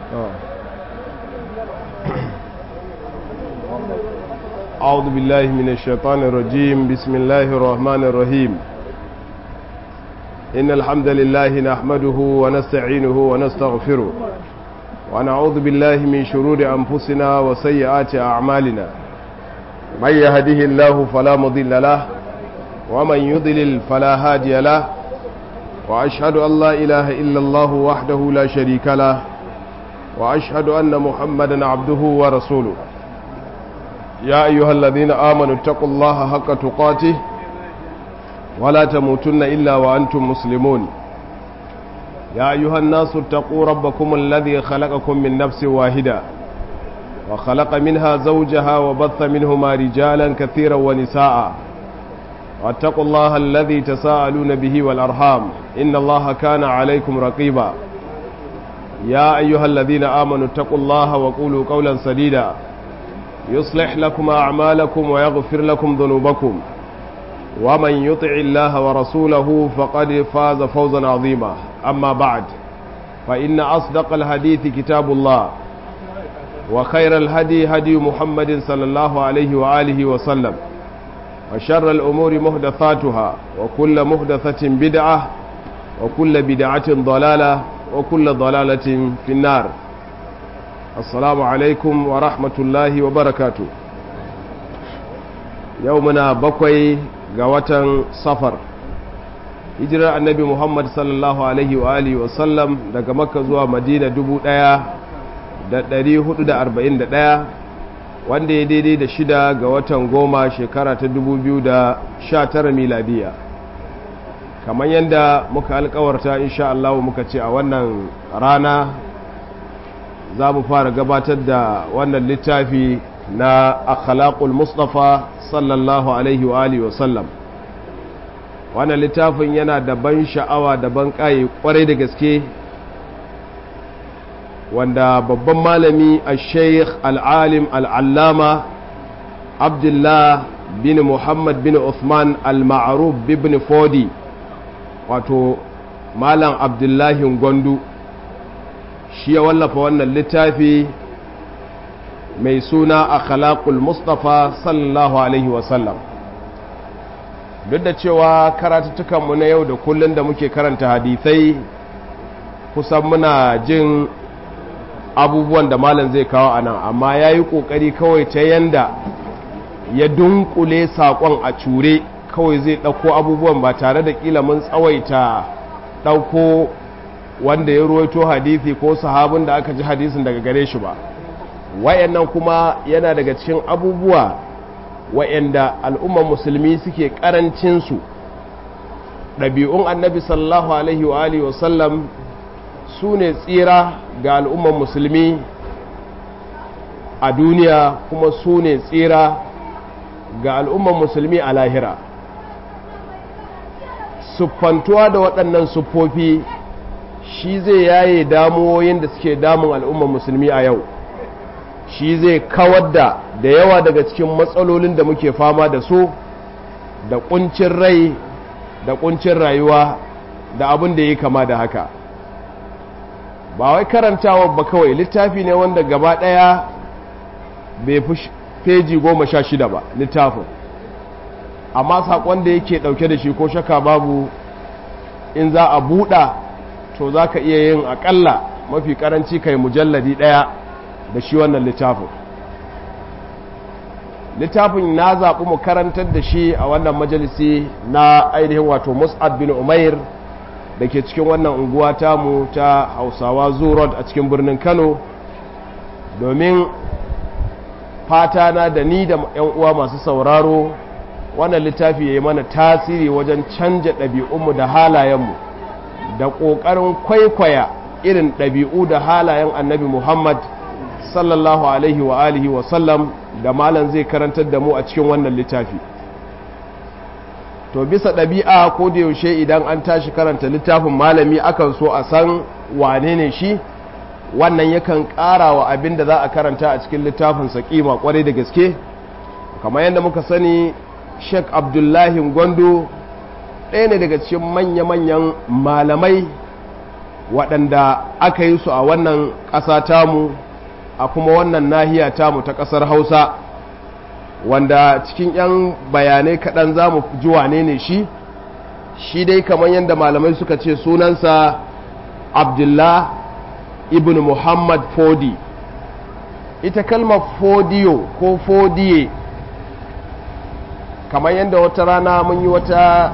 أعوذ بالله من الشيطان الرجيم بسم الله الرحمن الرحيم إن الحمد لله نحمده ونستعينه ونستغفره ونعوذ بالله من شرور أنفسنا وسيئات أعمالنا من يهده الله فلا مضل له ومن يضلل فلا هادي له وأشهد أن لا إله إلا الله وحده لا شريك له وأشهد أن محمدا عبده ورسوله يا أيها الذين آمنوا اتقوا الله حق تقاته ولا تموتن إلا وأنتم مسلمون يا أيها الناس اتقوا ربكم الذي خلقكم من نفس واحدة وخلق منها زوجها وبث منهما رجالا كثيرا ونساء واتقوا الله الذي تساءلون به والأرحام إن الله كان عليكم رقيبا يا أيها الذين آمنوا اتقوا الله وقولوا قولا سديدا يصلح لكم أعمالكم ويغفر لكم ذنوبكم ومن يطع الله ورسوله فقد فاز فوزا عظيما أما بعد فإن أصدق الحديث كتاب الله وخير الهدي هدي محمد صلى الله عليه وآله وسلم وشر الأمور محدثاتها وكل محدثة بدعة وكل بدعة ضلالة وكل ضلالة في النار السلام عليكم ورحمة الله وبركاته يومنا بقوي قوة صفر hijirar annabi muhammad sallallahu alaihi wa alihi wasallam daga makka zuwa madina 1441 wanda ya daidai da shida ga watan goma shekara ta 2019 miladiya kamar yadda muka alkawarta insha Allah muka ce a wannan rana za mu fara gabatar da wannan littafi na akhlaqul mustafa sallallahu alaihi wa alihi wasallam wannan littafin yana da ban sha'awa da ban ƙaye ƙwarai da gaske wanda babban malami a sheikh al'alim al'allama abdullah bin muhammad bin uthman al-ma'aruf bin fodi wato malam abdullahi gwandu shi ya wallafa wannan littafi mai suna a khalaqul mustafa sallallahu alaihi wasallam duk da cewa karatuttukanmu na yau da kullum da muke karanta hadithai kusan muna jin abubuwan da malam zai kawo a nan amma ya yi ƙoƙari kawai ta yanda ya dunkule saƙon a cure kawai zai ɗauko abubuwan ba tare da ƙila mun tsawaita ɗauko wanda ya ruwaito hadithi ko sahabin da aka ji hadisin daga gare shi ba wayannan kuma yana daga cikin abubuwa wa'yanda al'umman musulmi suke ƙarancinsu ɗabi'un annabi sallallahu alaihi wa alihi wasallam su ne tsira ga al'umman musulmi a duniya kuma su ne tsira ga al'umman musulmi a lahira siffantuwa da waɗannan siffofi shi zai yaye damuwoyin da suke damun al'umman musulmi a yau shi zai kawar da da yawa daga cikin matsalolin da muke fama da su da kuncin rai da kuncin rayuwa da abin da ya kama da haka ba wai karantawa ba kawai littafi ne wanda gaba ɗaya bai fi feji goma sha shida ba littafin amma saƙon da yake ɗauke da shi ko shaka babu in za a buɗa to za ka iya yin aƙalla mafi ƙaranci kai mujalladi ɗaya da shi wannan littafin littafin na zaɓi mu karantar da shi a wannan majalisi na ainihin wato mus'ad bin umair da ke cikin wannan unguwa tamu ta hausawa road a cikin birnin kano domin fata na da ni da 'yan uwa masu sauraro wannan littafi ya yi mana tasiri wajen canja ɗabi'unmu da halayenmu da ƙoƙarin kwaikwaya irin ɗabi'u da halayen annabi muhammad sallallahu alaihi wa alihi wa sallam da malam zai karantar da mu a cikin wannan littafi to bisa ɗabi'a ko da yaushe idan an tashi karanta littafin malami akan so a san wane ne shi wannan yakan ƙara wa abin da za a karanta a cikin littafin sa kima kwarai da gaske kamar yadda muka sani sheik abdullahi gwando ɗaya ne daga cikin manya-manyan malamai waɗanda aka yi su a wannan ƙasa tamu a kuma wannan nahiya tamu ta ƙasar hausa wanda cikin 'yan bayanai kaɗan za mu ji wane ne shi shi dai kamar yadda malamai suka ce sunansa abdullah ibn muhammad fodi ita kalmar fodiyo ko fodiye kamar yadda wata rana mun yi wata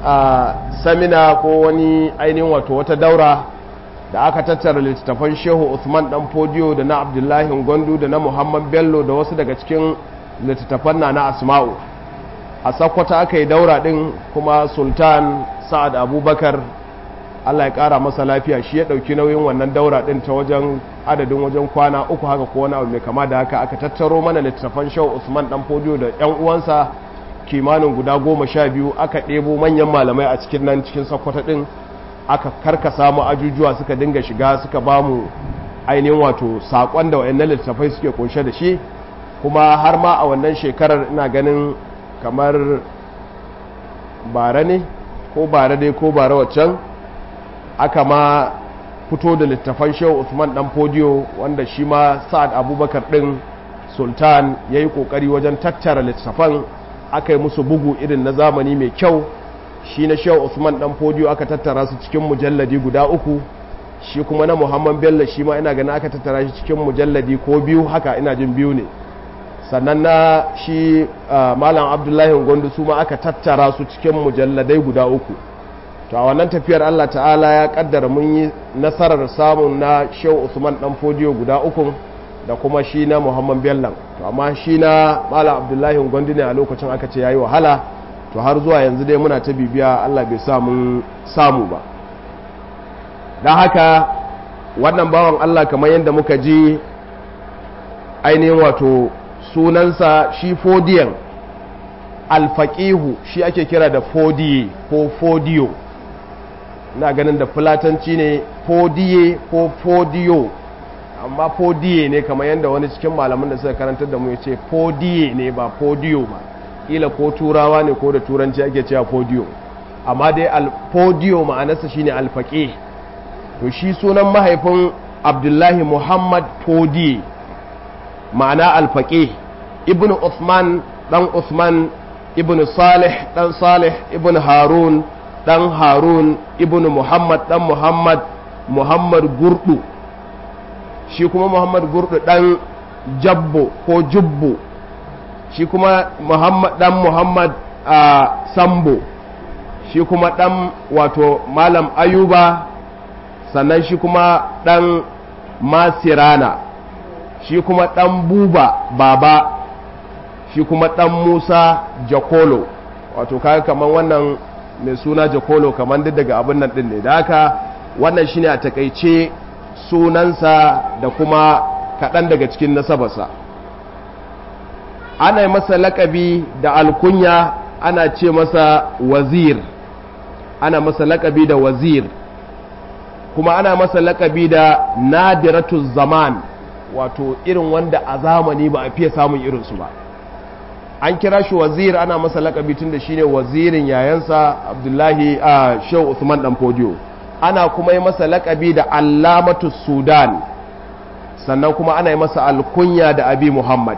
samina ko wani ainihin wato wata daura da aka tattara littattafan shehu usman dan fodiyo da na abdullahi gwandu da na muhammad bello da wasu daga cikin littattafan na na asma'u a sakwata aka yi daura din kuma sultan sa'ad abubakar allah ya kara masa lafiya shi ya dauki nauyin wannan daura din ta wajen adadin wajen kwana uku haka ko wani abu mai kama da haka aka tattaro mana littattafan shehu usman dan fodiyo da yan uwansa kimanin guda goma sha biyu aka ɗebo manyan malamai a cikin nan cikin sakwata ɗin aka karkasa mu ajujuwa suka dinga shiga suka ba mu ainihin wato saƙon da wa'annan littattafai suke kunshe da shi kuma har ma a wannan shekarar ina ganin kamar bara ne ko bara dai ko bara waccan aka ma fito da littattafan shehu usman dan fodiyo wanda shi ma sa'ad abubakar ɗin sultan ya yi ƙoƙari wajen tattara littattafan aka yi musu bugu irin na zamani mai kyau shi na shehu usman dan fodiyo aka tattara su cikin mujalladi guda uku shi kuma na muhammad bello shi ma ina ganin aka tattara shi cikin mujalladi ko biyu haka ina jin biyu ne sannan na shi malam abdullahi gondu su ma aka tattara su cikin mujalladai guda uku to a wannan tafiyar allah ta'ala ya kaddara mun yi nasarar samun na shehu usman dan fodiyo guda uku da kuma shi na muhammad bello to amma shi na malam abdullahi gwandu ne a lokacin aka ce ya yi wahala to har zuwa yanzu dai muna ta bibiya allah bai samu samu ba don haka wannan bawan allah kamar yadda muka ji ainihin wato sunansa shi fodiyan alfaƙihu shi ake kira da fodiye ko fodiyo na ganin da fulatanci ne fodiye ko fodiyo amma fodiye ne kamar yadda wani cikin malamin da suka karantar da mu ya ce fodiye ne ba fodiyo ba ila ko turawa ne ko da turanci ake cewa fodiyo amma dai fodiyo ma'anarsa shine alfaƙe to shi sunan mahaifin abdullahi muhammad fodiye ma'ana alfaƙe ibn usman dan usman ibn salih dan salih ibn harun dan harun ibn muhammad dan muhammad muhammad gurdu shi kuma muhammad gurdu dan jabbo ko jubbo shi kuma muhammad dan muhammad a sambo shi kuma dan wato malam ayuba sannan shi kuma dan masirana shi kuma dan buba baba shi kuma dan musa jakolo wato kaga kaman wannan mai suna jakolo kaman duk daga abin nan din ne da haka wannan shine a takaice sunansa da kuma kaɗan daga cikin nasabarsa ana yi masa lakabi da alkunya ana ce masa wazir ana masa lakabi da wazir kuma ana masa lakabi da nadiratu zaman wato irin wanda a zamani ba a fiye samun irinsu ba an kira shi wazir ana masa lakabi tun da shi ne wazirin yayansa abdullahi a shehu usman dan fodiyo ana kuma yi masa lakabi da allamatu sudan sannan kuma ana yi masa alkunya da abi muhammad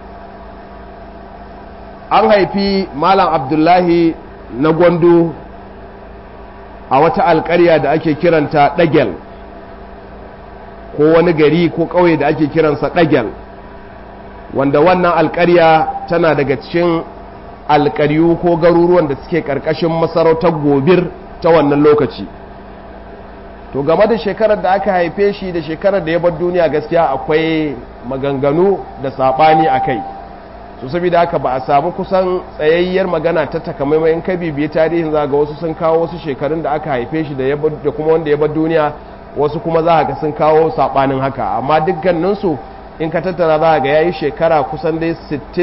an haifi malam abdullahi na gwandu a wata alkarya da ake kiranta ɗagel ko wani gari ko ƙauye da ake kiransa ɗagel wanda wannan alkarya tana daga cikin alkaryu ko garuruwan da suke ƙarƙashin masarautar gobir ta wannan lokaci to game da shekarar da aka haife shi da shekarar da ya bar duniya gaskiya akwai maganganu da saɓani a kai su saboda haka ba a samu kusan tsayayyar magana ta takamaiman ka bibiye tarihin za ga wasu sun kawo wasu shekarun da aka haife shi da kuma wanda ya bar duniya wasu kuma za ga sun kawo saɓanin haka amma dukkaninsu in ka tattara za ga ya yi shekara kusan dai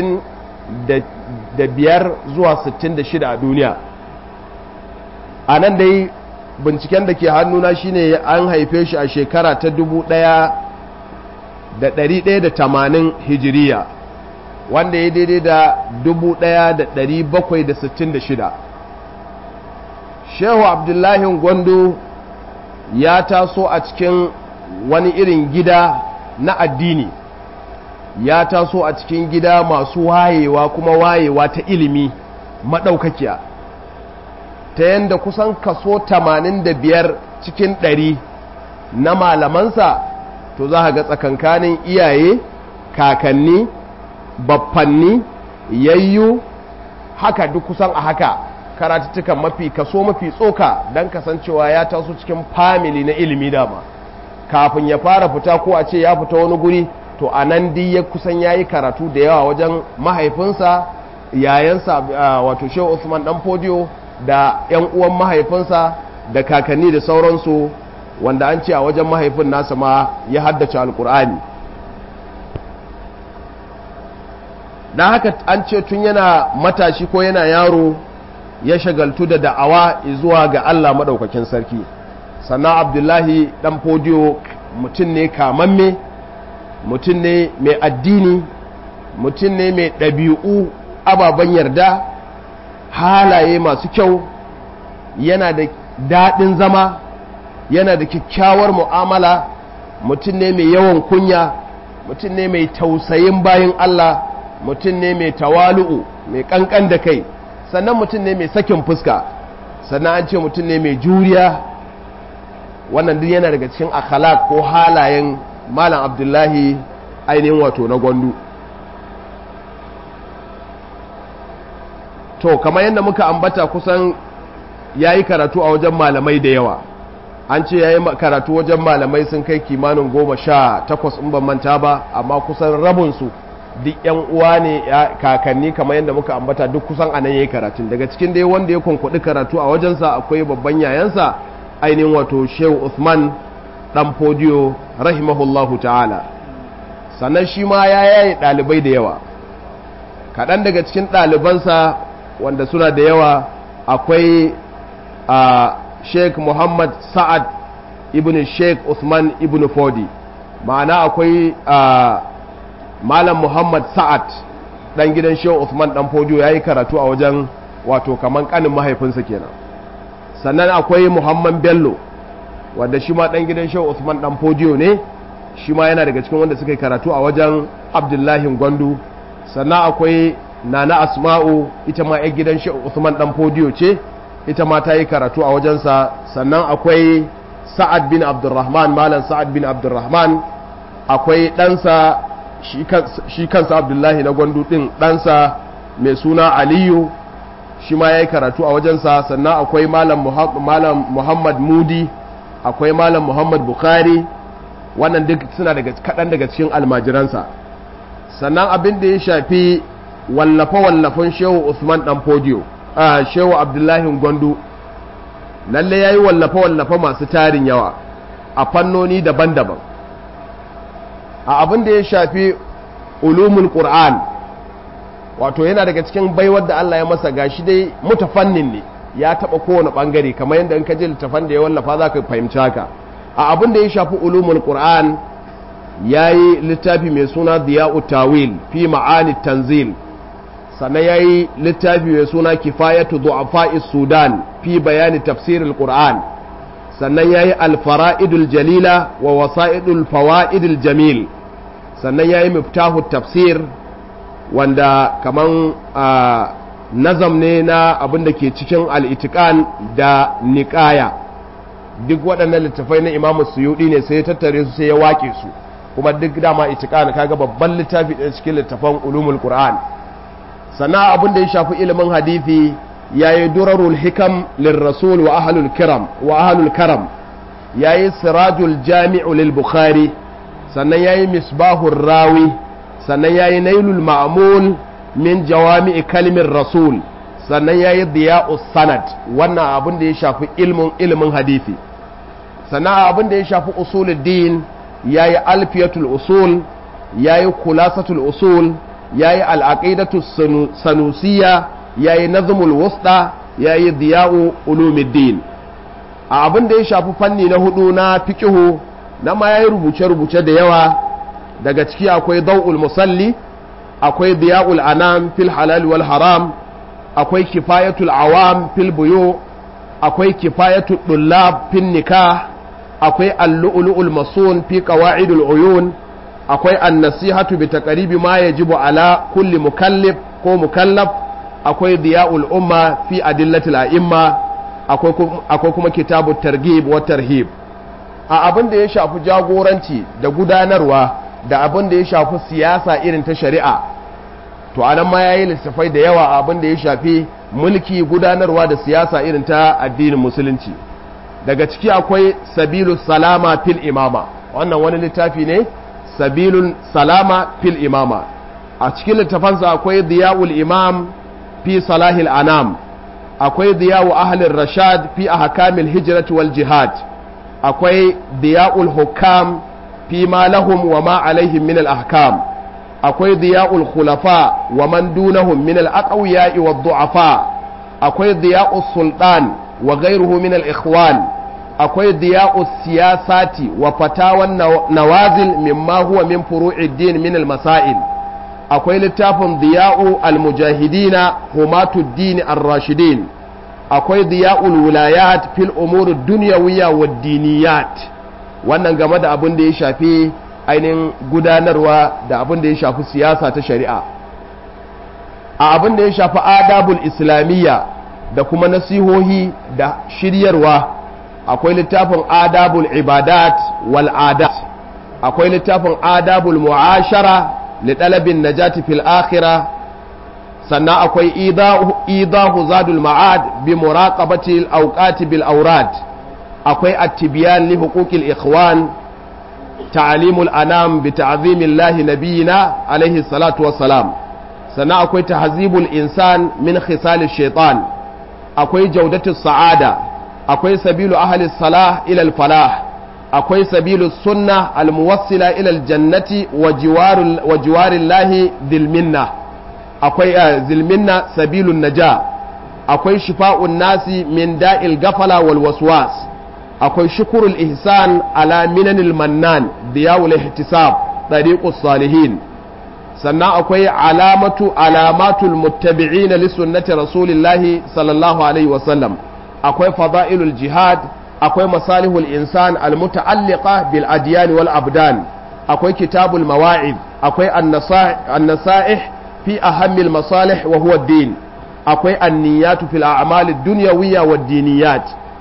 65 zuwa 66 a duniya a nan dai binciken da ke hannuna shine an haife shi a shekara ta 1180 hijiriya wanda ya daidai da 1766 shehu abdullahi gwando ya taso a cikin wani irin gida na addini ya taso a cikin gida masu wayewa kuma wayewa ta ilimi maɗaukakiya ta yadda kusan kaso 85 cikin 100 na malamansa to za ga tsakankanin iyaye kakanni baffanni yayyu haka duk kusan a haka karatuttukan mafi kaso mafi tsoka don kasancewa ya taso cikin famili na ilimi dama kafin ya fara fita ko a ce ya fita wani guri to a nan dai ya kusan ya yi karatu da yawa wajen mahaifinsa yayansa wato shehu usman dan fodiyo da yan uwan mahaifinsa da kakanni da sauransu wanda an ce a wajen mahaifin nasa ma ya haddace alkur'ani don haka an ce tun yana matashi ko yana yaro ya shagaltu da da'awa zuwa ga Allah maɗaukakin sarki sannan abdullahi ɗan fodiyo mutum ne kamamme mutum ne mai addini mutum ne mai ɗabi'u ababen yarda halaye masu kyau yana da daɗin zama yana da kyakkyawar mu'amala mutum ne mai yawan kunya mutum ne mai tausayin bayan Allah mutum ne mai tawalu'u mai ƙanƙan da kai sannan mutum ne mai sakin fuska sannan an ce mutum ne mai juriya wannan duk yana daga cikin akhlaq ko halayen malam abdullahi ainihin wato na gwandu to kamar yadda muka ambata kusan ya yi karatu a wajen malamai da yawa an ce ya yi karatu wajen malamai sun kai kimanin goma sha takwas in ban manta ba amma kusan rabinsu duk yan uwa ne kakanni kamar yadda muka ambata duk kusan anan yayi karatun daga cikin dai wanda ya kunkudi karatu a wajensa akwai babban yayansa ainihin wato Shehu Uthman dan Fodiyo rahimahullahu ta'ala sannan shi ma ya yaye dalibai da yawa kaɗan daga cikin ɗalibansa wanda suna da yawa akwai a Sheikh Muhammad Sa'ad ibn Sheikh Uthman ibn Fodi ma'ana akwai a malam muhammad sa'ad dan gidan shehu usman dan fodiyo ya yi karatu a wajen wato kaman kanin mahaifinsa kenan sannan akwai muhammad bello wanda shi ma dan gidan shehu usman dan fodiyo ne shi ma yana daga cikin wanda suka yi karatu a wajen abdullahi gwandu sannan akwai nana asma'u ita ma yan gidan shehu usman dan fodiyo ce ita ma ta yi karatu a wajensa sannan akwai sa'ad bin abdurrahman malam sa'ad bin abdurrahman akwai ɗansa shi kansa abdullahi na gwandu ɗin ɗansa mai suna aliyu shi ma ya yi karatu a wajensa sannan akwai malam muhammad mudi akwai malam muhammad bukhari wannan duk suna daga kaɗan daga cikin almajiransa sannan abin da ya shafi wallafe-wallafen shehu usman ɗan fodiyo a shehu abdullahi gwandu lalle ya yi wallafe-wallafe masu tarin yawa a fannoni daban-daban a abin da ya shafi ulumul qur'an wato yana daga cikin baiwar da Allah ya masa gashi dai mutafannin ne ya taba kowane bangare kamar yadda in ka ji littafan da ya wallafa za ka fahimci haka a abin da ya shafi ulumul qur'an ya yi littafi mai suna diya'u tawil fi ma'ani tanzil sannan ya yi littafi mai suna kifayatu du'afa'is sudan fi bayani tafsirul qur'an sannan ya yi alfara'idul jalila wa wasa'idul fawa'idul jamil sannan ya yi miftahu tafsir wanda kaman nazam ne na abin da ke cikin al'itikan da niƙaya duk waɗannan littafai na imamu suyuɗi ne sai ya tattare su sai ya wake su kuma duk dama itikan kaga babban littafi ɗaya cikin littafan ulumul qur'an sannan abin da ya shafi ilimin hadithi ya yi durarul hikam lirrasul wa ahlul kiram wa ahlul karam ya yi sirajul jami'u lil bukhari sannan ya yi misbahur rawi sannan ya yi nailul ma'amul min jawami'i kalmin rasul sannan ya yi diya'us sanad wannan abin da ya shafi ilmin ilimin hadithi sannan abin da ya shafi usuluddin ya yi alfiyatul usul ya yi kulasatul usul ya yi al'aƙidatu sanusiya ya yi nazumul wusta ya yi diya'u ulumiddin a abin da ya shafi fanni na hudu na fikihu na ma ya yi rubuce-rubuce da yawa daga ciki akwai dau'ul musalli akwai diya'ul anam fil halal wal haram akwai kifayatul awam fil buyo akwai kifayatul dullab fil nikah akwai al-lu'lu'ul masun fi qawa'idul uyun akwai an-nasihatu bi taqribi ma yajibu ala kulli mukallif ko mukallaf akwai diya'ul umma fi adillatil a'imma akwai kuma kitabu targhib wa tarhib a abin da ya shafi jagoranci da gudanarwa da abin da ya shafi siyasa irin ta shari'a to anan ma yayi lissafai da yawa a abin da ya shafi mulki gudanarwa da siyasa irin ta addinin musulunci daga ciki akwai sabilu salama fil imama wannan wani littafi ne sabilun salama fil imama a cikin littafansa akwai diya'ul imam fi salahil anam akwai diyawu ahlin rashad fi ahkamil hijrati wal jihad akwai diya'ul hukam fi ma lahum wa ma alaihim min al ahkam akwai diya'ul khulafa wa man dunahum min al aqwiya'i wad du'afa akwai diya'us sultan wa ghayruhu min al ikhwan akwai diya'us siyasati wa fatawan nawazil mimma huwa min furu'id din min al masail akwai littafin diya'u al-mujahidina humatuddin ar-rashidin akwai diya'ul wilayat fil umur dunyawiyya wad diniyat wannan game da abin da ya shafi ainihin gudanarwa da abin da ya shafi siyasa ta shari'a a abin da ya shafi adabul islamiyya da kuma nasihohi da shiryarwa akwai littafin adabul ibadat wal adat akwai littafin adabul mu'ashara لطلب النجاة في الآخرة sannan akwai idahu zadul ma'ad bi muraqabati al-awqati bil awrad akwai at-tibyan li huquqil ikhwan ta'limul anam bi ta'zimillahi nabiyina alayhi salatu wassalam sannan akwai tahzibul insan min khisal shaitan akwai jawdatu sa'ada akwai sabilu ahli salah ila al-falah akwai sabilu sunna almuwassila ila aljannati wa jiwarin lahi zilminna akwai zilminna sabilun naja akwai shifa'un nasi min da'il gafala wal waswas akwai shukurul ihsan ala minanil mannan diyawul ihtisab tariqus salihin sannan akwai alamatu alamatul muttabi'in li sunnati rasulillahi sallallahu alaihi wasallam akwai fada'ilul jihad akwai masalihul insan almuta'alliqa bil adyan wal abdan akwai kitabul mawa'id akwai an-nasaih fi ahammil masalih wa huwa ad-din akwai an-niyyatu fil a'mal ad-dunyawiyya wad-diniyat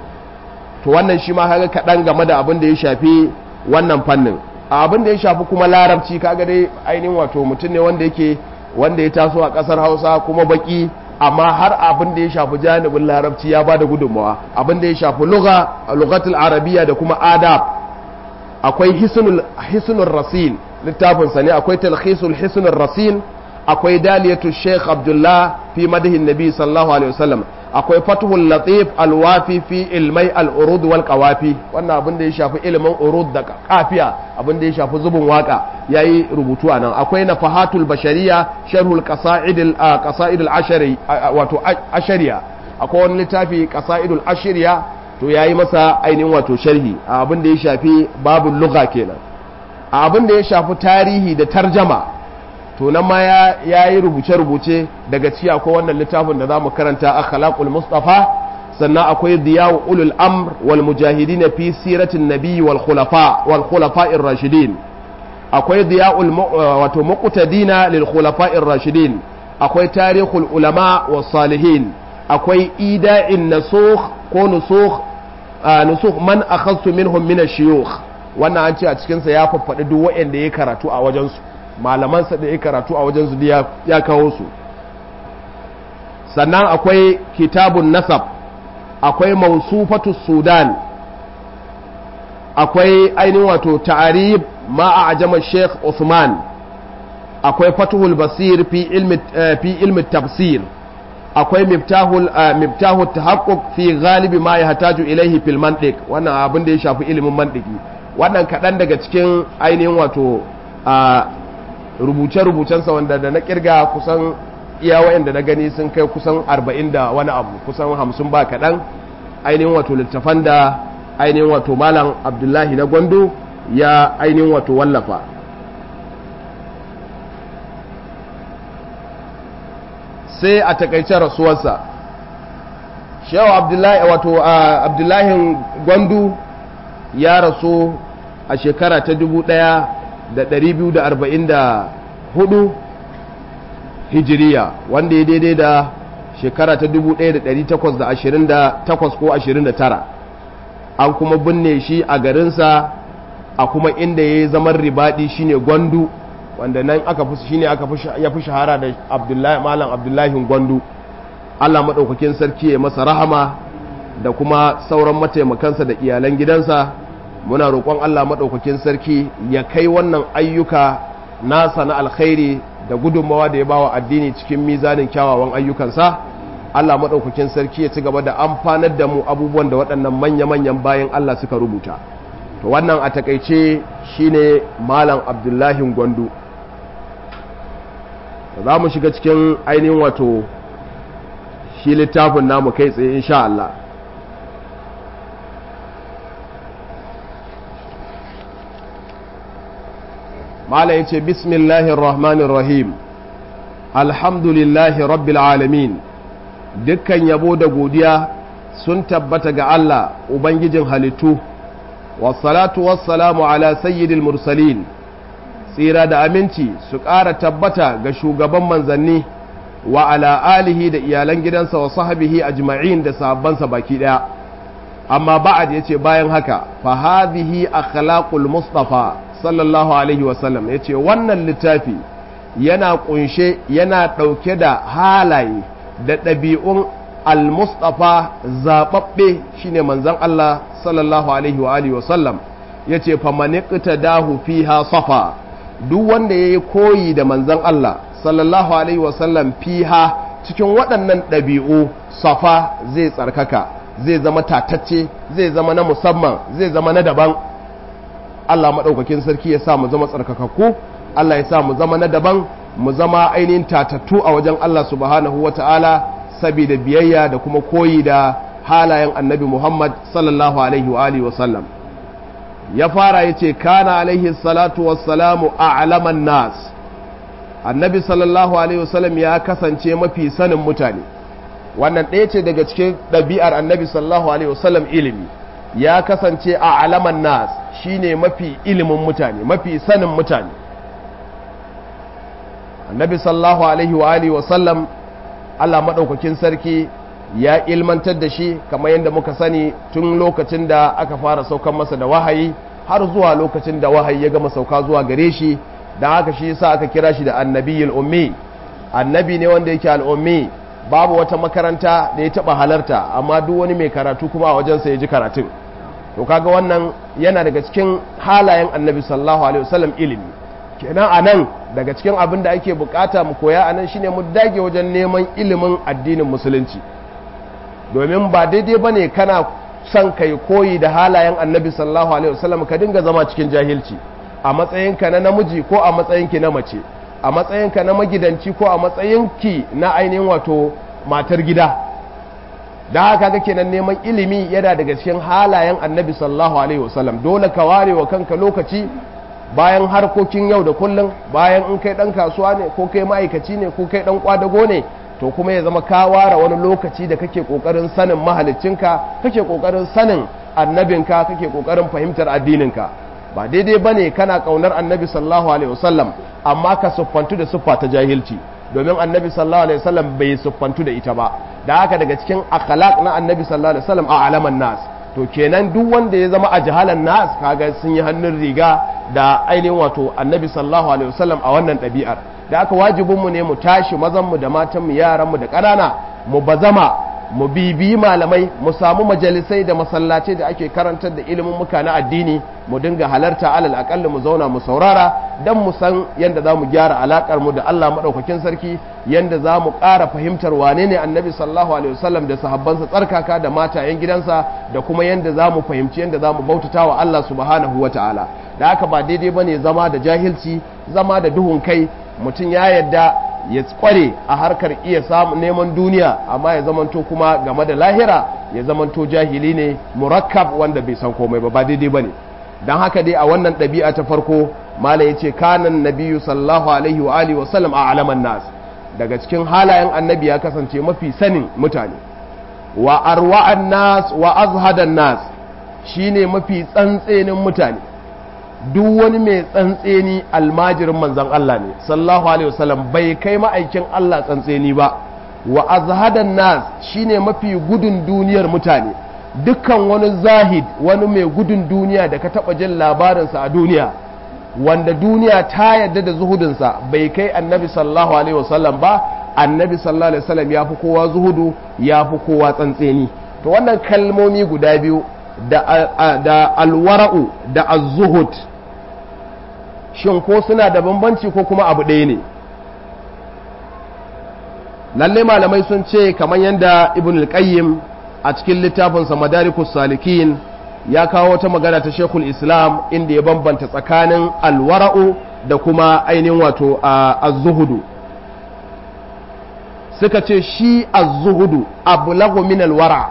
to wannan shi ma kaga kadan game da abin da ya shafi wannan fannin abin da ya shafi kuma larabci kaga dai ainihin wato mutum ne wanda yake wanda ya taso a kasar Hausa kuma baki amma har abin da ya shafi janibin larabci ya bada gudunmawa abin da ya shafi lugha lughatul arabiyya da kuma adab akwai hisnul hisnul rasin littafin sa ne akwai talkhisul hisnul rasin akwai daliyatu sheikh abdullah fi madahin nabi sallallahu alaihi wasallam akwai fathul latif alwafi fi ilmai al-urud wal qawafi wannan abin da ya shafi ilimin urud da kafiya abin da ya shafi zubin waka yayi rubutu anan akwai nafahatul bashariya sharhul qasaid qasaid al-ashari wato ashariya akwai wani littafi qasaidul ashariya to yayi masa ainihin wato sharhi abin da ya shafi babul lugha kenan abin da ya shafi tarihi da tarjama to nan ma ya yi rubuce-rubuce daga ci akwai wannan littafin da za mu karanta akhlaqul mustafa sannan akwai diyawu ulul amr wal mujahidin fi siratin nabi wal khulafa wal khulafa'ir rashidin akwai diya'ul wato muqtadina lil khulafa'ir rashidin akwai tarihul ulama was salihin akwai ida'in nasukh ko nusukh nusukh man akhadtu minhum min ash-shuyukh wannan an ce a cikin sa ya faffaɗi duk waɗanda ya karatu a wajen su malamansa da ya karatu a wajen su ya kawo su sannan akwai kitabun nasab akwai mausufatu sudan akwai ainihin wato ta'arib ma a ajama sheikh Usman akwai fatuhul basir fi ilmi fi ilmi tafsir akwai miftahul miftahut tahaqquq fi galibi ma yahtaju ilayhi fil mantiq wannan abin da ya shafi ilimin mantiki wannan kadan daga cikin ainihin wato rubuce-rubucensa wanda da na kirga kusan iya wayanda na gani sun kai kusan arba'in da wani abu kusan hamsin ba kaɗan ainihin wato littafan da ainihin wato malam abdullahi na gwando ya ainihin wato wallafa sai a takaice rasuwarsa shehu abdullahi wato abdullahi gwandu ya rasu a shekara ta 1244 hijiriya wanda ya daidai da shekara ta 1828 ko 29 an kuma binne shi a garinsa a kuma inda ya yi zaman ribadi shine gwandu wanda nan aka fi shine aka ya fi shahara da abdullahi malam abdullahi gwandu Allah maɗaukakin sarki ya masa rahama da kuma sauran mataimakansa da iyalan gidansa muna roƙon Allah maɗaukakin sarki ya kai wannan ayyuka nasa na alkhairi da gudunmawa da ya bawa addini cikin mizanin kyawawan ayyukansa Allah maɗaukakin sarki ya ci gaba da amfanar da mu abubuwan da waɗannan manya-manyan bayan Allah suka rubuta to wannan a takaice shine malam abdullahi gwandu za mu shiga cikin ainihin wato shi littafin namu kai tsaye insha Allah mala ya ce bismillahir rahmanir rahim alhamdulillahi rabbil alamin dukkan yabo da godiya sun tabbata ga Allah ubangijin halittu wassalatu wassalamu ala sayyidil mursalin tsira da aminci su ƙara tabbata ga shugaban manzanni wa ala alihi da iyalan gidansa wa sahabihi ajma'in da sahabbansa baki daya amma ba'ad yace bayan haka fa hadhihi akhlaqul mustafa sallallahu alaihi wa sallam yace wannan littafi yana kunshe yana dauke da halaye da ɗabi'un al-mustafa zababbe shine manzon Allah sallallahu alaihi wa alihi wa sallam yace fa maniqta dahu fiha safa duk wanda yayi koyi da manzon Allah sallallahu alaihi wasallam fiha cikin waɗannan ɗabi'u safa zai tsarkaka zai zama tatacce zai zama na musamman zai zama na daban Allah maɗaukakin sarki ya sa mu zama tsarkakakku Allah ya sa mu zama na daban mu zama ainihin tatattu a wajen Allah subhanahu wa ta'ala saboda biyayya da kuma koyi da halayen annabi Muhammad sallallahu alaihi wa alihi wasallam ya fara ya ce kana alaihi salatu wassalamu a'laman nas annabi sallallahu alaihi wasallam ya kasance mafi sanin mutane wannan ɗaya ce daga cikin ɗabi'ar annabi sallallahu alaihi wasallam ilimi ya kasance a alaman nas shine mafi ilimin mutane mafi sanin mutane annabi sallallahu alaihi wa alihi wasallam Allah maɗaukakin sarki ya ilmantar da shi kamar yadda muka sani tun lokacin da aka fara saukan masa da wahayi har zuwa lokacin da wahayi ya gama sauka zuwa gare shi da haka shi yasa aka kira shi da annabiyul ummi annabi ne wanda yake al'ummi babu wata makaranta da ya taba halarta amma duk wani mai karatu kuma a wajensa ya ji karatun to kaga wannan yana daga cikin halayen annabi sallallahu alaihi wasallam ilimi kenan anan daga cikin abin da ake bukata mu koya anan shine mu dage wajen neman ilimin addinin musulunci domin ba daidai bane kana son kai koyi da halayen annabi sallallahu alaihi wasallam ka dinga zama cikin jahilci a matsayinka na namiji ko a matsayinki na mace a matsayinka na magidanci ko a matsayinki na ainihin wato matar gida da haka ga kenan neman ilimi yana daga cikin halayen annabi sallallahu alaihi wasallam dole ka ware wa kanka lokaci bayan harkokin yau da kullum bayan in kai dan kasuwa ne ko kai ma'aikaci ne ko kai dan kwadago ne to kuma ya zama ka ware wani lokaci da kake kokarin sanin mahaliccinka kake kokarin sanin annabinka kake kokarin fahimtar addininka ba daidai bane kana kaunar annabi sallallahu alaihi wasallam amma ka siffantu da siffa ta jahilci domin annabi sallallahu alaihi wasallam bai siffantu da ita ba da haka daga cikin akhlaq na annabi sallallahu alaihi wasallam a alaman nas to kenan duk wanda ya zama a jahalan nas kaga sun yi hannun riga da ainihin wato annabi sallallahu alaihi wasallam a wannan ɗabi'ar da aka wajibin mu ne mu tashi mazan mu da matan mu yaran mu da ƙanana mu bazama mu bibiyi malamai mu samu majalisai da masallacai da ake karantar da ilimin muka na addini mu dinga halarta alal akalli mu zauna mu saurara dan mu san yanda za mu gyara alakar mu da Allah madaukakin sarki yanda za mu ƙara fahimtar wane ne annabi sallallahu alaihi wasallam da sahabbansa tsarkaka da matayen gidansa da kuma yanda za mu fahimci yanda za mu bautata wa Allah subhanahu wataala da haka ba daidai bane zama da jahilci zama da duhun kai mutum ya yadda ya kware a harkar iya samun neman duniya amma ya zamanto kuma game da lahira ya zamanto jahili ne murakkab wanda bai san komai ba ba daidai bane dan haka dai a wannan ɗabi'a ta farko malai yace kanan nabiyyu sallallahu alaihi wa alihi wa sallam a alaman nas daga cikin halayen annabi ya kasance mafi sanin mutane wa arwa'an nas wa azhadan nas shine mafi tsantsenin mutane duk wani mai tsantseni almajirin manzan Allah ne sallallahu alaihi wasallam bai kai ma'aikin Allah tsantseni ba wa azhadan nas shine mafi gudun duniyar mutane dukkan wani zahid wani mai gudun duniya da ka taba jin labarinsa a duniya wanda duniya ta yarda da zuhudinsa bai kai annabi sallallahu alaihi wasallam ba annabi sallallahu alaihi wasallam ya fi kowa zuhudu ya fi kowa tsantseni to wannan kalmomi guda biyu da, da alwara'u da az-zuhud shin ko suna da bambanci ko kuma abu ɗaya ne lalle malamai sun ce kamar yadda ibn al-qayyim a cikin littafinsa madarikus salikin ya kawo wata magana ta shekul islam inda ya bambanta tsakanin alwara'u da kuma ainihin wato az-zuhudu suka ce shi az-zuhudu ablagu min alwara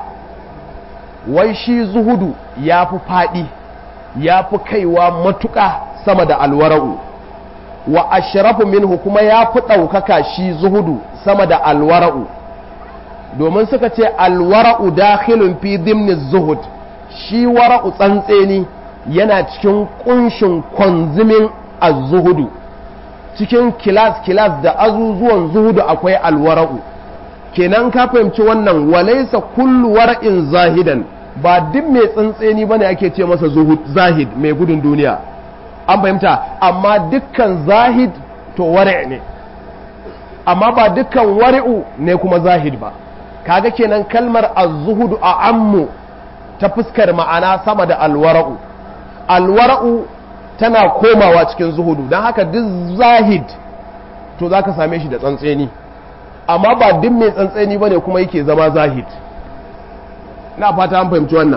wai shi zuhudu ya fi faɗi ya fi kaiwa matuƙa sama da alwara'u wa ashrafu minhu kuma ya fi ɗaukaka shi zuhudu sama da alwara'u domin suka ce alwara'u dakhilun fi dimni zuhud shi wara'u tsantseni yana cikin kunshin kwanzimin az-zuhudu cikin kilas kilas da azuzuwan zuhudu akwai alwara'u kenan ka fahimci wannan walaisa kullu wara'in zahidan ba duk mai tsantseni bane ake ce masa zuhud zahid mai gudun duniya an fahimta amma dukkan zahid to wari' ne amma ba dukkan wari'u ne kuma zahid ba kaga kenan kalmar az-zuhudu a ammu ta fuskar ma'ana sama da alwara'u alwara'u tana komawa cikin zuhudu don haka duk zahid to zaka same shi da tsantseni amma ba duk mai tsantseni bane kuma yake zama zahid na fata an fahimci wannan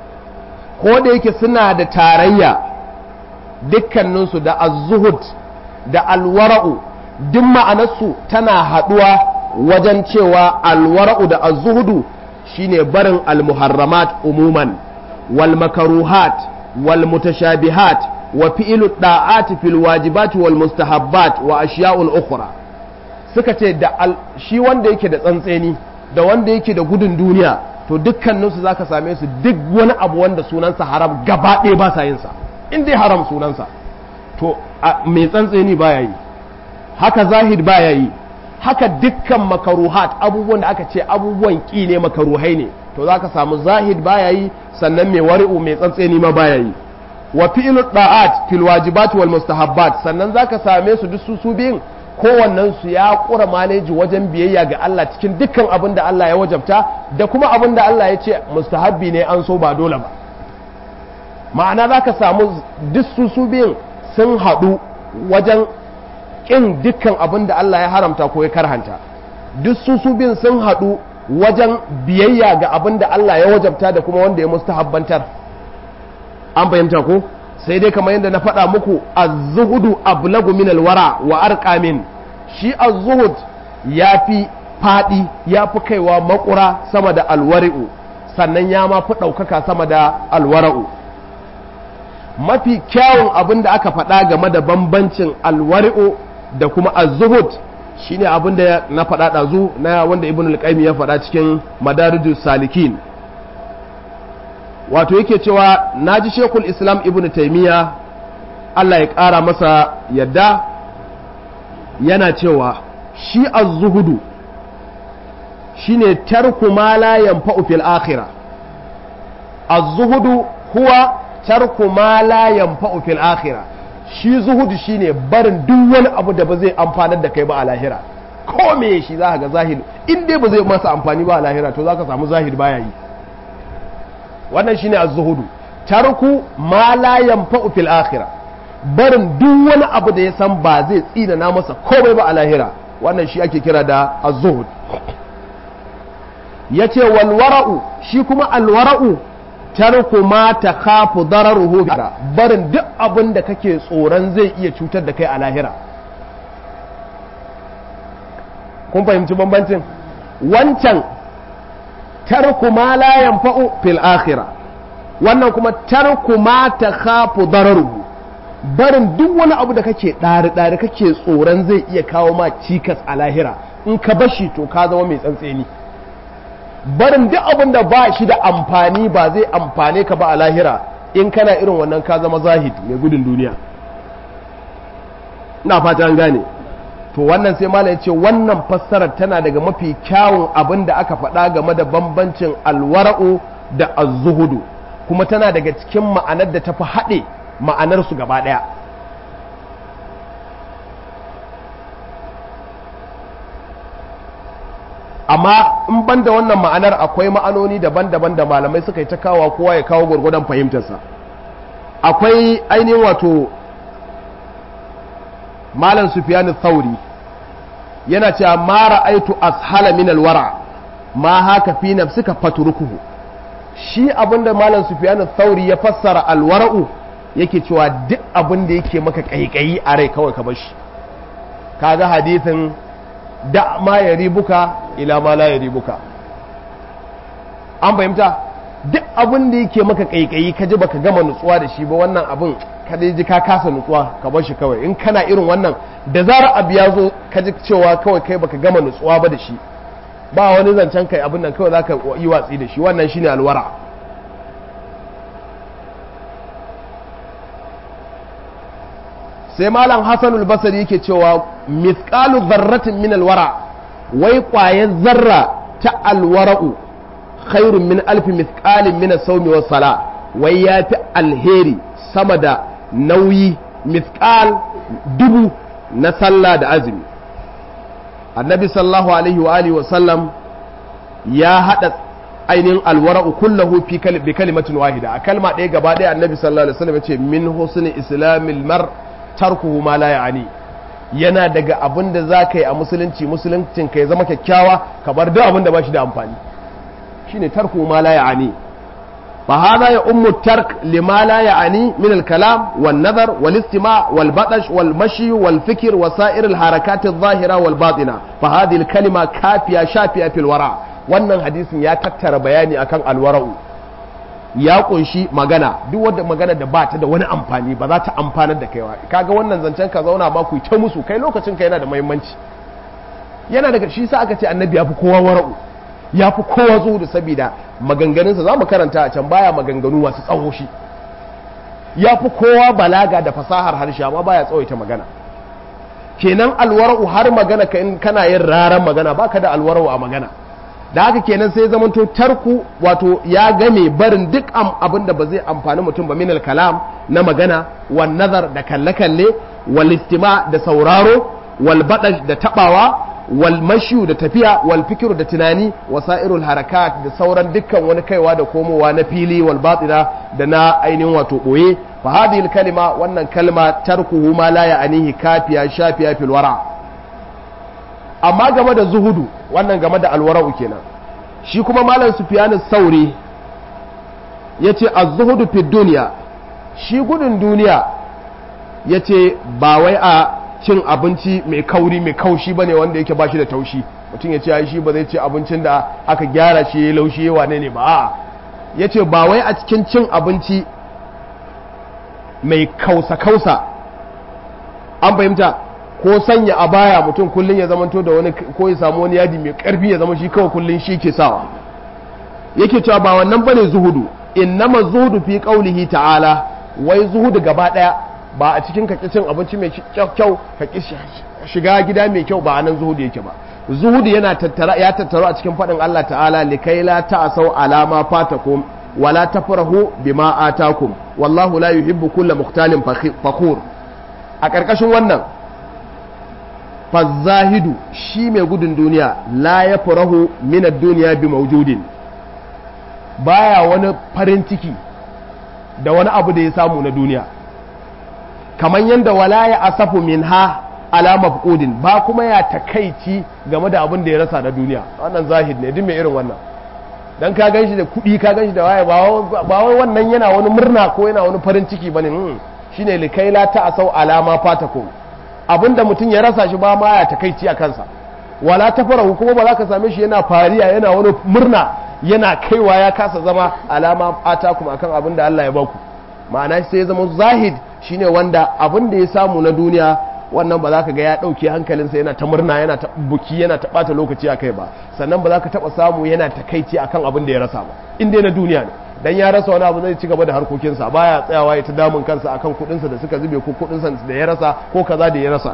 ko da yake suna da tarayya dukkaninsu da az-zuhud da alwara'u duk ma'anarsu tana haɗuwa wajen cewa alwara'u da az-zuhudu shine barin al-muharramat umuman wal makaruhat wal mutashabihat wa fi'lu da'ati fil wajibat wal mustahabbat wa ashiya'un ukhra suka ce da shi wanda yake da tsantseni da wanda yake da gudun duniya to dukkaninsu zaka same su duk wani abu wanda sunansa haram gaba ɗaya ba sa yin sa in dai haram sunansa to mai tsantseni baya yi haka zahid baya yi haka dukkan makaruhat abubuwan da aka ce abubuwan ƙi ne makaruhai ne to za ka samu zahid baya yi sannan mai wari'u mai tsantseni ma baya yi wa fi'lu da'at fil wajibat wal mustahabbat sannan za ka same su duk su su biyun kowannen su ya kura maleji wajen biyayya ga Allah cikin dukkan abin da Allah ya wajabta da kuma abin da Allah ya ce mustahabbi ne an so ba dole ba ma'ana za ka samu duk su su biyun sun haɗu wajen ƙin dukkan abin da Allah ya haramta ko ya karhanta duk su su biyun sun haɗu wajen biyayya ga abin da Allah ya wajabta da kuma wanda ya mustahabbantar an fahimta ko sai dai kamar yadda na faɗa muku az-zuhudu ablagu min alwara wa arqamin shi az-zuhud yafi faɗi yafi kaiwa makura sama da alwari'u sannan ya ma fi ɗaukaka sama da alwara'u mafi kyawun abin da aka faɗa game da bambancin alwari'u da kuma az-zuhud shine abin da na faɗa ɗazu na wanda ibn al ya faɗa cikin madarijus salikin wato yake cewa naji shekul islam ibn taimiyya Allah ya ƙara masa yadda yana cewa shi az-zuhudu shine tarku ma la yanfa'u fil akhirah az-zuhudu huwa tarku ma la yanfa'u fil akhirah shi zuhudu shine barin duk wani abu da ba zai amfanar da kai ba a lahira ko me shi za ga zahid in dai ba zai masa amfani ba a lahira to zaka samu zahid baya yi wannan shine az-zuhudu tarku ma la yanfa'u fil akhirah barin duk wani abu da ya san ba zai tsina na masa komai ba a lahira wannan shi ake kira da az-zuhud yace wal wara'u shi kuma al wara'u tarku ma takhafu dararuhu bika barin duk abin da kake tsoron zai iya cutar da kai a lahira kun fahimci bambancin wancan tarku ma la yanfa'u fil akhirah wannan kuma tarku ma takhafu dararuhu barin duk wani abu da kake ɗari ɗari kake tsoron zai iya kawo ma cikas a lahira in ka bashi to ka zama mai tsantseni barin duk abin da ba shi da amfani ba zai amfane ka ba a lahira in kana irin wannan ka zama zahid mai gudun duniya ina fata an gane to wannan sai malam ya ce wannan fassarar tana daga mafi kyawun abin da aka faɗa game da bambancin alwara'u da azzuhudu kuma tana daga cikin ma'anar da tafi haɗe ma'anarsu gaba ɗaya amma in ban da wannan ma'anar akwai ma'anoni daban-daban da malamai suka yi ta kawo kowa ya kawo gwargwadon fahimtarsa akwai ainihin wato malam sufiyanu thauri yana cewa ma ra'aitu ashala min alwara ma haka fi nafsika fatrukuhu shi abinda malam sufiyanu thauri ya fassara alwara'u yake cewa duk abin da yake maka kaikayi a rai kawai ka bashi kaga hadithin da ma ya ribuka ila ma la ya ribuka an fahimta duk abin da yake maka kaikayi ka ji baka gama nutsuwa da shi ba wannan abin ka dai ji ka kasa nutsuwa ka bar shi kawai in kana irin wannan da zarar abu ya zo ka ji cewa kawai kai baka gama nutsuwa ba da shi ba wani zancen kai abin nan kawai zaka yi watsi da shi wannan shine alwara sai malam hasanul basri yake cewa mithqalu dharratin min alwara wai kwayar zarra ta alwara'u khairun min alfi mithqalin min as-sawmi was sala wai yafi alheri sama da nauyi mithqal dubu na sallah da azumi annabi sallallahu alaihi wa alihi wa sallam ya hada ainihin alwara'u kullahu fi bi kalimatin wahida a kalma ɗaya gaba ɗaya annabi sallallahu alaihi wasallam ya ce min husni islamil mar tarkuhu ma la ya'ani yana daga abin da za ka yi a musulunci musuluncin ka ya zama kyakkyawa ka bar duk abin da ba shi da amfani shine tarkuhu ma la ya'ani fa hadha ya ummu tark lima la ya'ani min al kalam wan nazar wal istima' wal batash wal mashi wal fikr wa sa'ir al harakat al zahira wal batina fa hadhihi al kalima kafiya shafiya fil wara wannan hadisin ya tattara bayani akan al wara'u ya kunshi magana duk wanda magana da ba ta da wani amfani ba za ta amfanar da kaiwa kaga wannan zancen ka zauna ba ku ta musu kai lokacin ka yana da muhimmanci yana daga shi sa aka ce annabi ya fi kowa wara'u ya fi kowa zuhudu saboda maganganunsa za mu karanta a can baya maganganu masu tsawo shi ya fi kowa balaga da fasahar harshe amma baya tsawaita magana kenan alwara'u har magana ka in kana yin raran magana baka da alwara'u a magana da haka kenan sai zamanto tarku wato ya game barin duk abin da ba zai amfani mutum ba minal kalam na magana wal nazar da kalle-kalle wal istima da sauraro wal badash da tabawa wal mashu da tafiya wal fikiru da tunani wasairul harakat da sauran dukkan wani kaiwa da komowa na fili wal batina da na ainihin wato boye fa hadhihi kalima wannan kalma tarkuhu ma la ya'anihi kafiya shafiya fil wara' amma game da zuhudu wannan game da alwara'u kenan shi kuma malam sufyanin sauri ya ce a zuhudu fi duniya shi gudun duniya ya ce ba wai a cin abinci mai kauri mai kaushi ba ne wanda yake ba shi da taushi mutum ya ce ya shi ba zai ce abincin da aka gyara shi ya laushi ya wane ne ba a ya ce ba wai a cikin cin abinci mai kausa-kausa an fahimta ko sanya a baya mutum kullum ya zamanto da wani ko ya samu wani yadi mai karfi ya zama shi kawai kullum shi ke sawa yake cewa ba wannan bane zuhudu innama zuhudu fi qaulihi ta'ala wai zuhudu gaba daya ba a cikin kaki cin abinci mai kyau kaki shiga gida mai kyau ba anan zuhudu yake ba zuhudu yana tattara ya tattaro a cikin fadin Allah ta'ala likai la ta'asau alama fatakum wala tafrahu bima atakum wallahu la yuhibbu kulla mukhtalin fakhur a karkashin wannan fazahidu shi mai gudun duniya la ya farahu minar duniya bi maujudin baya wani farin ciki da wani abu da ya samu na duniya kamar yadda wala ya asafu min ha alama fudin ba kuma ya takaici game da abin da ya rasa na duniya wannan zahid ne duk mai irin wannan dan ka ganshi da kuɗi ka ganshi da waye ba wai wannan yana wani murna ko yana wani farin ciki bane shine likai la ta asau alama fatakum abinda mutum ya rasa shi ba ma ya takaici a kansa wala ta fara kuma ba za ka same shi yana fariya yana wani murna yana kaiwa ya kasa zama alama ata kuma akan abin da Allah ya baku ma'ana sai ya zama zahid shine wanda abin da ya samu na duniya wannan ba za ka ga ya ɗauke hankalinsa yana ta murna yana ta buki yana ta ɓata lokaci a kai ba sannan ba za ka taɓa samu yana takaici akan abin da ya rasa ba in dai na duniya ne dan ya rasa wani abu zai ci gaba da harkokinsa baya tsayawa ya ta damun kansa akan kuɗinsa da suka zube ko kuɗinsa da ya rasa ko kaza da ya rasa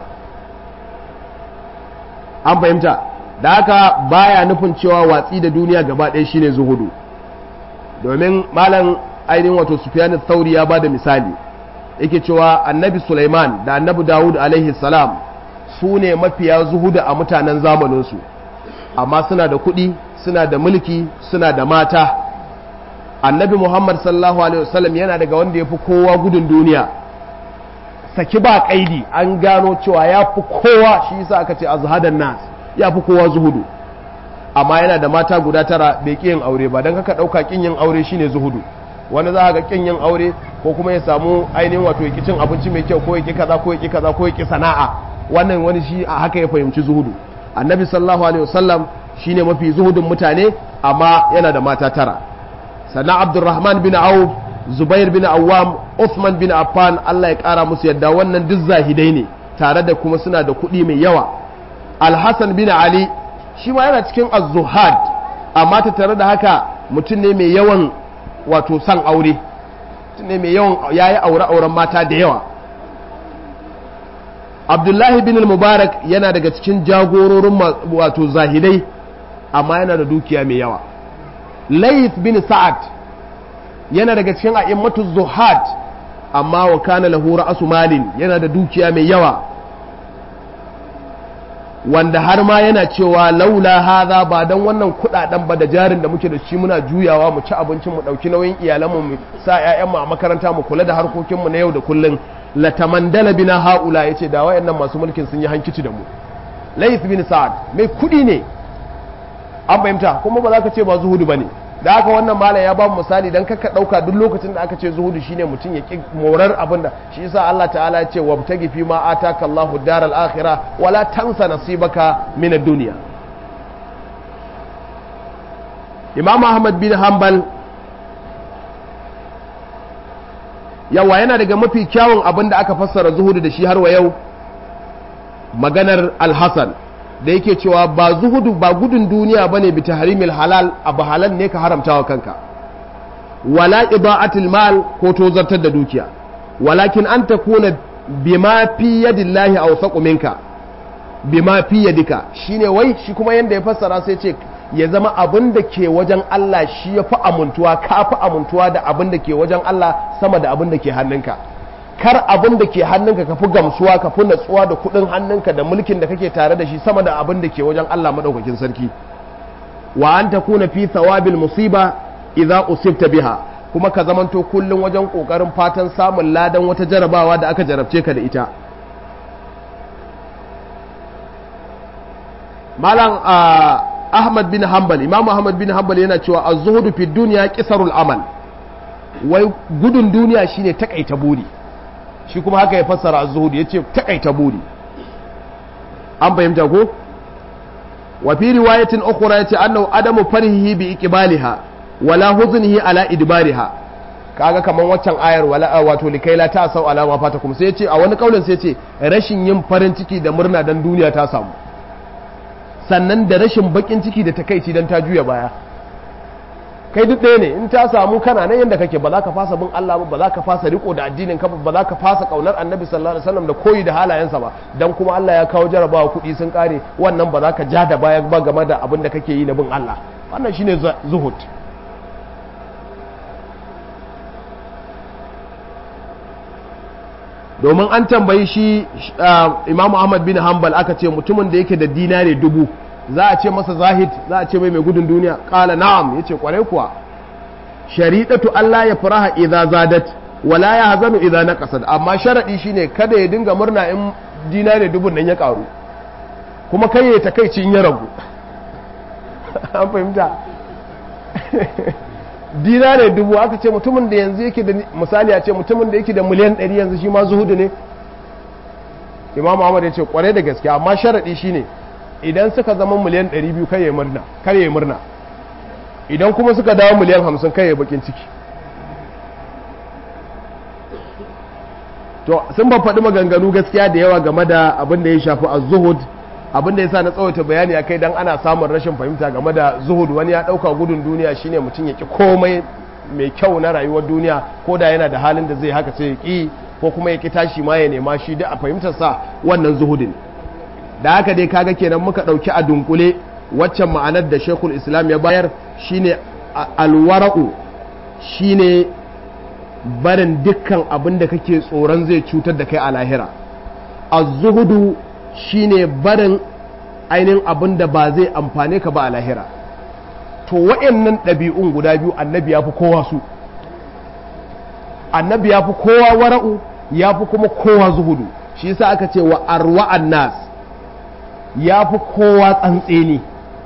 an fahimta da haka baya nufin cewa watsi da duniya gaba ɗaya shine zuhudu domin malam ainihin wato sufyan thauri ya bada misali yake cewa annabi Sulaiman da annabi Dawud alaihi salam su ne mafiya zuhudu a mutanen zamaninsu amma suna da kuɗi suna da mulki suna da mata annabi Muhammad sallallahu alaihi wasallam yana daga wanda ya fi kowa gudun duniya saki ba kaidi an gano cewa ya fi kowa shi yasa aka ce azhadan nas ya fi kowa zuhudu amma yana da mata guda tara bai ƙi yin aure ba don haka ɗauka ƙin yin aure shine zuhudu wani za ga ƙin yin aure ko kuma ya samu ainihin wato ya cin abinci mai kyau ko ya ƙi kaza ko ya ƙi kaza ko ya ƙi sana'a wannan wani shi a haka ya fahimci zuhudu annabi sallallahu alaihi wasallam shine mafi zuhudun mutane amma yana da mata tara sannan abdurrahman bin auf zubair bin awwam uthman bin affan Allah ya kara musu yadda wannan duk zahidai ne tare da kuma suna da kuɗi mai yawa alhassan bin ali shi ma yana cikin az-zuhad amma ta tare da haka mutum ne mai yawan wato san aure mutum ne mai yawan yayi aure auren mata da yawa abdullahi bin mubarak yana daga cikin jagororin wato zahidai amma yana da dukiya mai yawa layth bin sa'ad yana daga cikin a'immatu zuhad amma wa kana lahu ra'su malin yana da dukiya mai yawa wanda har ma yana cewa laula hadha ba dan wannan kudaden ba da jarin da muke da shi muna juyawa mu ci abincin mu dauki nauyin iyalanmu mu sa ƴaƴan mu a makaranta mu kula da harkokin mu na yau da kullun latamandala bina haula yace da wayannan masu mulkin sun yi hankici da mu layth bin sa'ad mai kudi ne an fahimta kuma ba za ka ce ba zuhudu bane da haka wannan malam ya ba mu misali dan kaka dauka duk lokacin da aka ce zuhudu shine mutum ya ki morar abin da shi yasa Allah ta'ala ya ce wabtagi fi ma ataka Allahu daral akhirah wala tansa nasibaka min ad-dunya Imam Ahmad bin Hanbal yawa yana daga mafi kyawun abin da aka fassara zuhudu da shi har wa yau maganar Al-Hasan da yake cewa ba zuhudu ba gudun duniya bane bi tahrimil halal abu halal ne ka haramta wa kanka wala ida'atil mal ko tozartar da dukiya walakin an takuna bima fi yadillahi awsaqu minka bima fi yadika shine wai shi kuma yanda ya fassara sai ce ya zama abin da ke wajen Allah shi ya fi amuntuwa ka fi amuntuwa da abin da ke wajen Allah sama da abin da ke hannunka kar abin da ke hannunka ka fi gamsuwa ka fi natsuwa da kudin hannunka da mulkin da kake tare da shi sama da abin da ke wajen Allah madaukakin sarki wa an takuna fi thawabil musiba idza usibta biha kuma ka zamanto kullum wajen kokarin fatan samun ladan wata jarabawa da aka jarabce ka da ita malam ahmad bin hanbal imam ahmad bin hanbal yana cewa az-zuhdu fi dunya qisarul amal wai gudun duniya shine takaita buri shi kuma haka ya fassara az-zuhud yace takaita buri an fahimta ko wa fi riwayatin ukhra yace annahu adamu farhihi bi iqbaliha wala huznihi ala idbariha kaga kaman waccan ayar wala wato likaila ta sau alama fata kuma sai yace a wani kaulin sai yace rashin yin farin ciki da murna dan duniya ta samu sannan da rashin bakin ciki da takaici dan ta juya baya kai duk ɗaya ne in ta samu kana nan yadda kake ba za ka fasa bin Allah ba ba za ka fasa riko da addinin ka ba za ka fasa kaunar annabi sallallahu alaihi wasallam da koyi da halayensa ba dan kuma Allah ya kawo jarabawa kuɗi sun kare wannan ba za ka ja da baya ba game da abin da kake yi na bin Allah wannan shine zuhud domin an tambayi shi Imam Ahmad bin Hanbal aka ce mutumin da yake da dinare dubu za a ce masa zahid za a ce mai mai gudun duniya kala na'am yace kwarai kuwa shari'atu Allah ya faraha idza zadat wala ya hazanu idza naqasat amma sharadi shine kada ya dinga murna in dinare dubun nan ya karu kuma kai ya takeici in ya ragu an fahimta dinare dubu aka ce mutumin da yanzu yake da misali a ce mutumin da yake da miliyan 100 yanzu shi ma zuhudu ne imam Ahmad ya ce kwarai da gaske amma sharadi shine idan suka zama miliyan 200 kai ya murna kar ya murna idan kuma suka dawo miliyan 50 kai ya bakin ciki to sun ba faɗi maganganu gaskiya da yawa game da abin da ya shafi az-zuhud abin da yasa na tsawaita bayani akai dan ana samun rashin fahimta game da zuhud wani ya ɗauka gudun duniya shine mutum ya ki komai mai kyau na rayuwar duniya ko da yana da halin da zai haka sai ya ki ko kuma ya ki tashi ma ya nema shi da a fahimtar sa wannan zuhudin da haka dai kaga kenan muka ɗauki a dunkule waccan ma'anar da shekul islam ya bayar shine alwara'u shine barin dukkan abin da kake tsoron zai cutar da kai a lahira az-zuhudu shine barin ainihin abin da ba zai amfane ka ba a lahira to wa'annan ɗabi'un guda biyu annabi ya fi kowa su annabi ya fi kowa wara'u ya fi kuma kowa zuhudu shi yasa aka ce wa arwa'an nas ya fi kowa tsantseni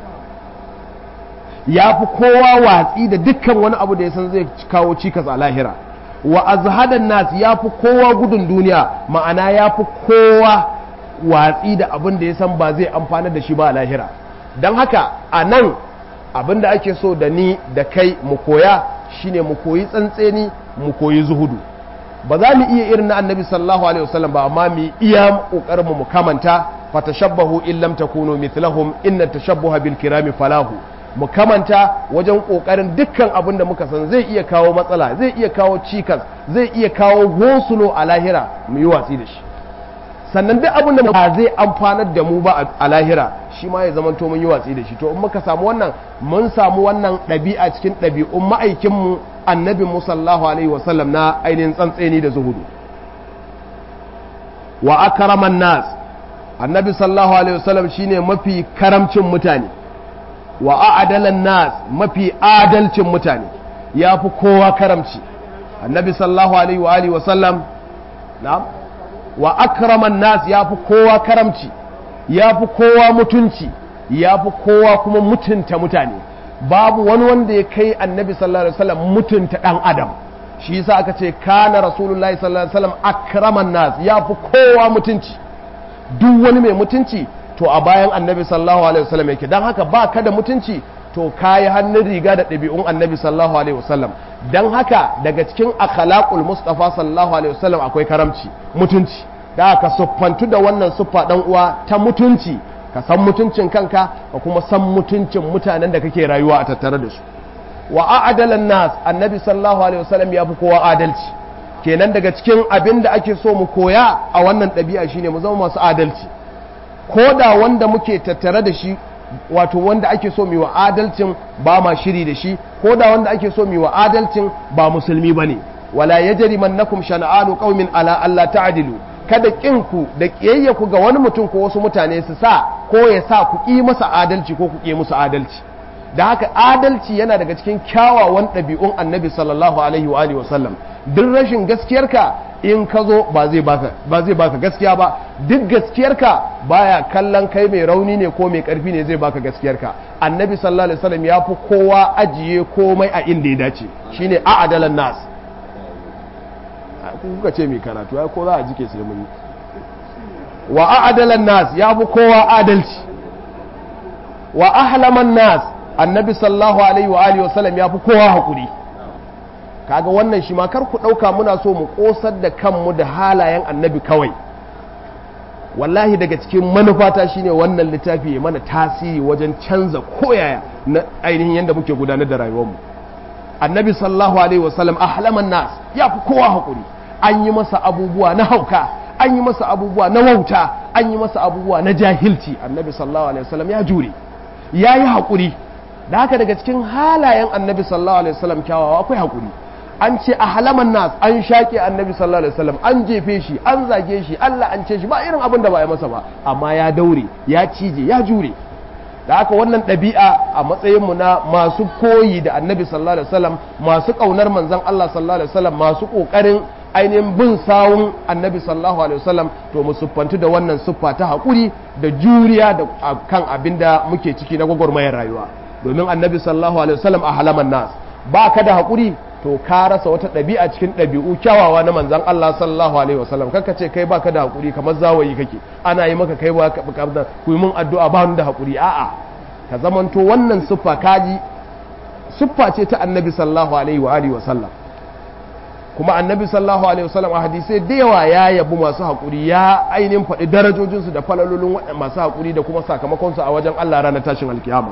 ya fi kowa watsi da dukkan wani abu da ya san zai kawo cikas a lahira wa azhadan nas ya fi kowa gudun duniya ma'ana ya fi kowa watsi da abin da ya san ba zai amfana da shi ba a lahira don haka a nan abin da ake so da ni da kai mu koya shine mu koyi tsantseni mu koyi zuhudu ba za mu iya irin na annabi sallallahu alaihi wasallam ba amma mu iya kokarin mu kamanta fatashabbahu in lam takunu mithlahum inna tashabbuha bil kirami falahu mu kamanta wajen kokarin dukkan abin da muka san zai iya kawo matsala zai iya kawo cikas zai iya kawo gosulo a lahira mu yi watsi da shi sannan duk abin da ba zai amfanar da mu ba a lahira shi ma ya zama to mun yi watsi da shi to in muka samu wannan mun samu wannan ɗabi'a cikin ɗabi'un ma'aikinmu annabi musallahu alaihi wasallam na ainihin tsantseni da zuhudu wa akraman nas annabi sallallahu alaihi wasallam shine mafi karamcin mutane wa a'dalan nas mafi adalcin mutane ya fi kowa karamci annabi sallallahu alaihi wa alihi wasallam na'am wa akraman nas ya fi kowa karamci ya fi kowa mutunci ya fi kowa kuma mutunta mutane babu wani wanda ya kai annabi sallallahu alaihi wasallam mutunta dan adam shi yasa aka ce kana rasulullahi sallallahu alaihi wasallam akraman nas ya fi kowa mutunci duk wani mai mutunci to a bayan annabi sallallahu alaihi wasallam yake dan haka ba ka da mutunci to kayi hannun riga da ɗabi'un annabi sallallahu alaihi wasallam dan haka daga cikin akhlaqul mustafa sallallahu alaihi wasallam akwai karamci mutunci da ka siffantu da wannan siffa dan uwa ta mutunci ka san mutuncin kanka ka kuma san mutuncin mutanen da kake rayuwa a tattare da su wa a'dalan nas annabi sallallahu alaihi wasallam ya fi kowa adalci kenan daga cikin abin da ake so mu koya a wannan ɗabi'a shine mu zama masu adalci ko da wanda muke tattare da shi wato wanda ake so mu wa adalcin ba ma shiri da shi ko da wanda ake so mu wa adalcin ba musulmi bane wala yajrimannakum shana'anu qaumin ala alla ta'dilu kada ku da ku ga wani mutum ko wasu mutane su sa ko ya sa ku ƙi masa adalci ko ku ƙi musu adalci da haka adalci yana daga cikin kyawawan ɗabi'un annabi sallallahu alaihi wa alihi wasallam duk rashin gaskiyarka in ka zo ba zai baka ba zai baka gaskiya ba duk gaskiyarka baya kallon kai mai rauni ne ko mai karfi ne zai baka gaskiyarka annabi sallallahu alaihi wasallam ya fi kowa ajiye komai a inda ya dace shine a'adalan nas kuka ce mai karatu ai ko za a jike sai mun yi wa a'dalan nas ya fi kowa adalci wa ahlaman nas annabi sallallahu alaihi wa alihi wasallam ya fi kowa hakuri kaga wannan shi ma kar ku dauka muna so mu kosar da kanmu da halayen annabi kawai wallahi daga cikin manufata shine wannan littafi ya mana tasiri wajen canza koyaya na ainihin yadda muke gudanar da rayuwarmu annabi sallallahu alaihi wasallam ahlaman nas ya fi kowa hakuri an yi masa abubuwa na hauka an yi masa abubuwa na wauta an yi masa abubuwa na jahilci annabi sallallahu alaihi wasallam ya jure ya yi haƙuri da haka daga cikin halayen annabi sallallahu alaihi wasallam kyawawa akwai haƙuri an ce a halaman nas an shaƙe annabi sallallahu alaihi wasallam an jefe shi an zage shi Allah an ce shi ba irin abin da ba ya masa ba amma ya daure ya cije ya jure da haka wannan ɗabi'a a matsayinmu na masu koyi da annabi sallallahu alaihi wasallam masu ƙaunar manzon Allah sallallahu alaihi wasallam masu ƙoƙarin ainihin bin sawun annabi sallallahu alaihi wasallam to mu siffantu da wannan siffa ta haƙuri da juriya da kan abin da muke ciki na gwagwarmayar rayuwa domin annabi sallallahu alaihi wasallam a halaman nas ba ka da haƙuri to ka rasa wata ɗabi'a cikin ɗabi'u kyawawa na manzon Allah sallallahu alaihi wasallam kanka ce kai baka da haƙuri kamar zawayi kake ana yi maka kai ba ka ku yi mun addu'a ba da haƙuri a'a ka zamanto wannan siffa kaji siffa ce ta annabi sallallahu alaihi wa alihi wasallam kuma annabi sallallahu alaihi wasallam a hadisai da yawa ya yabi masu haƙuri ya ainihin faɗi darajojinsu da falalolin masu haƙuri da kuma sakamakonsu a wajen Allah ranar tashin alkiyama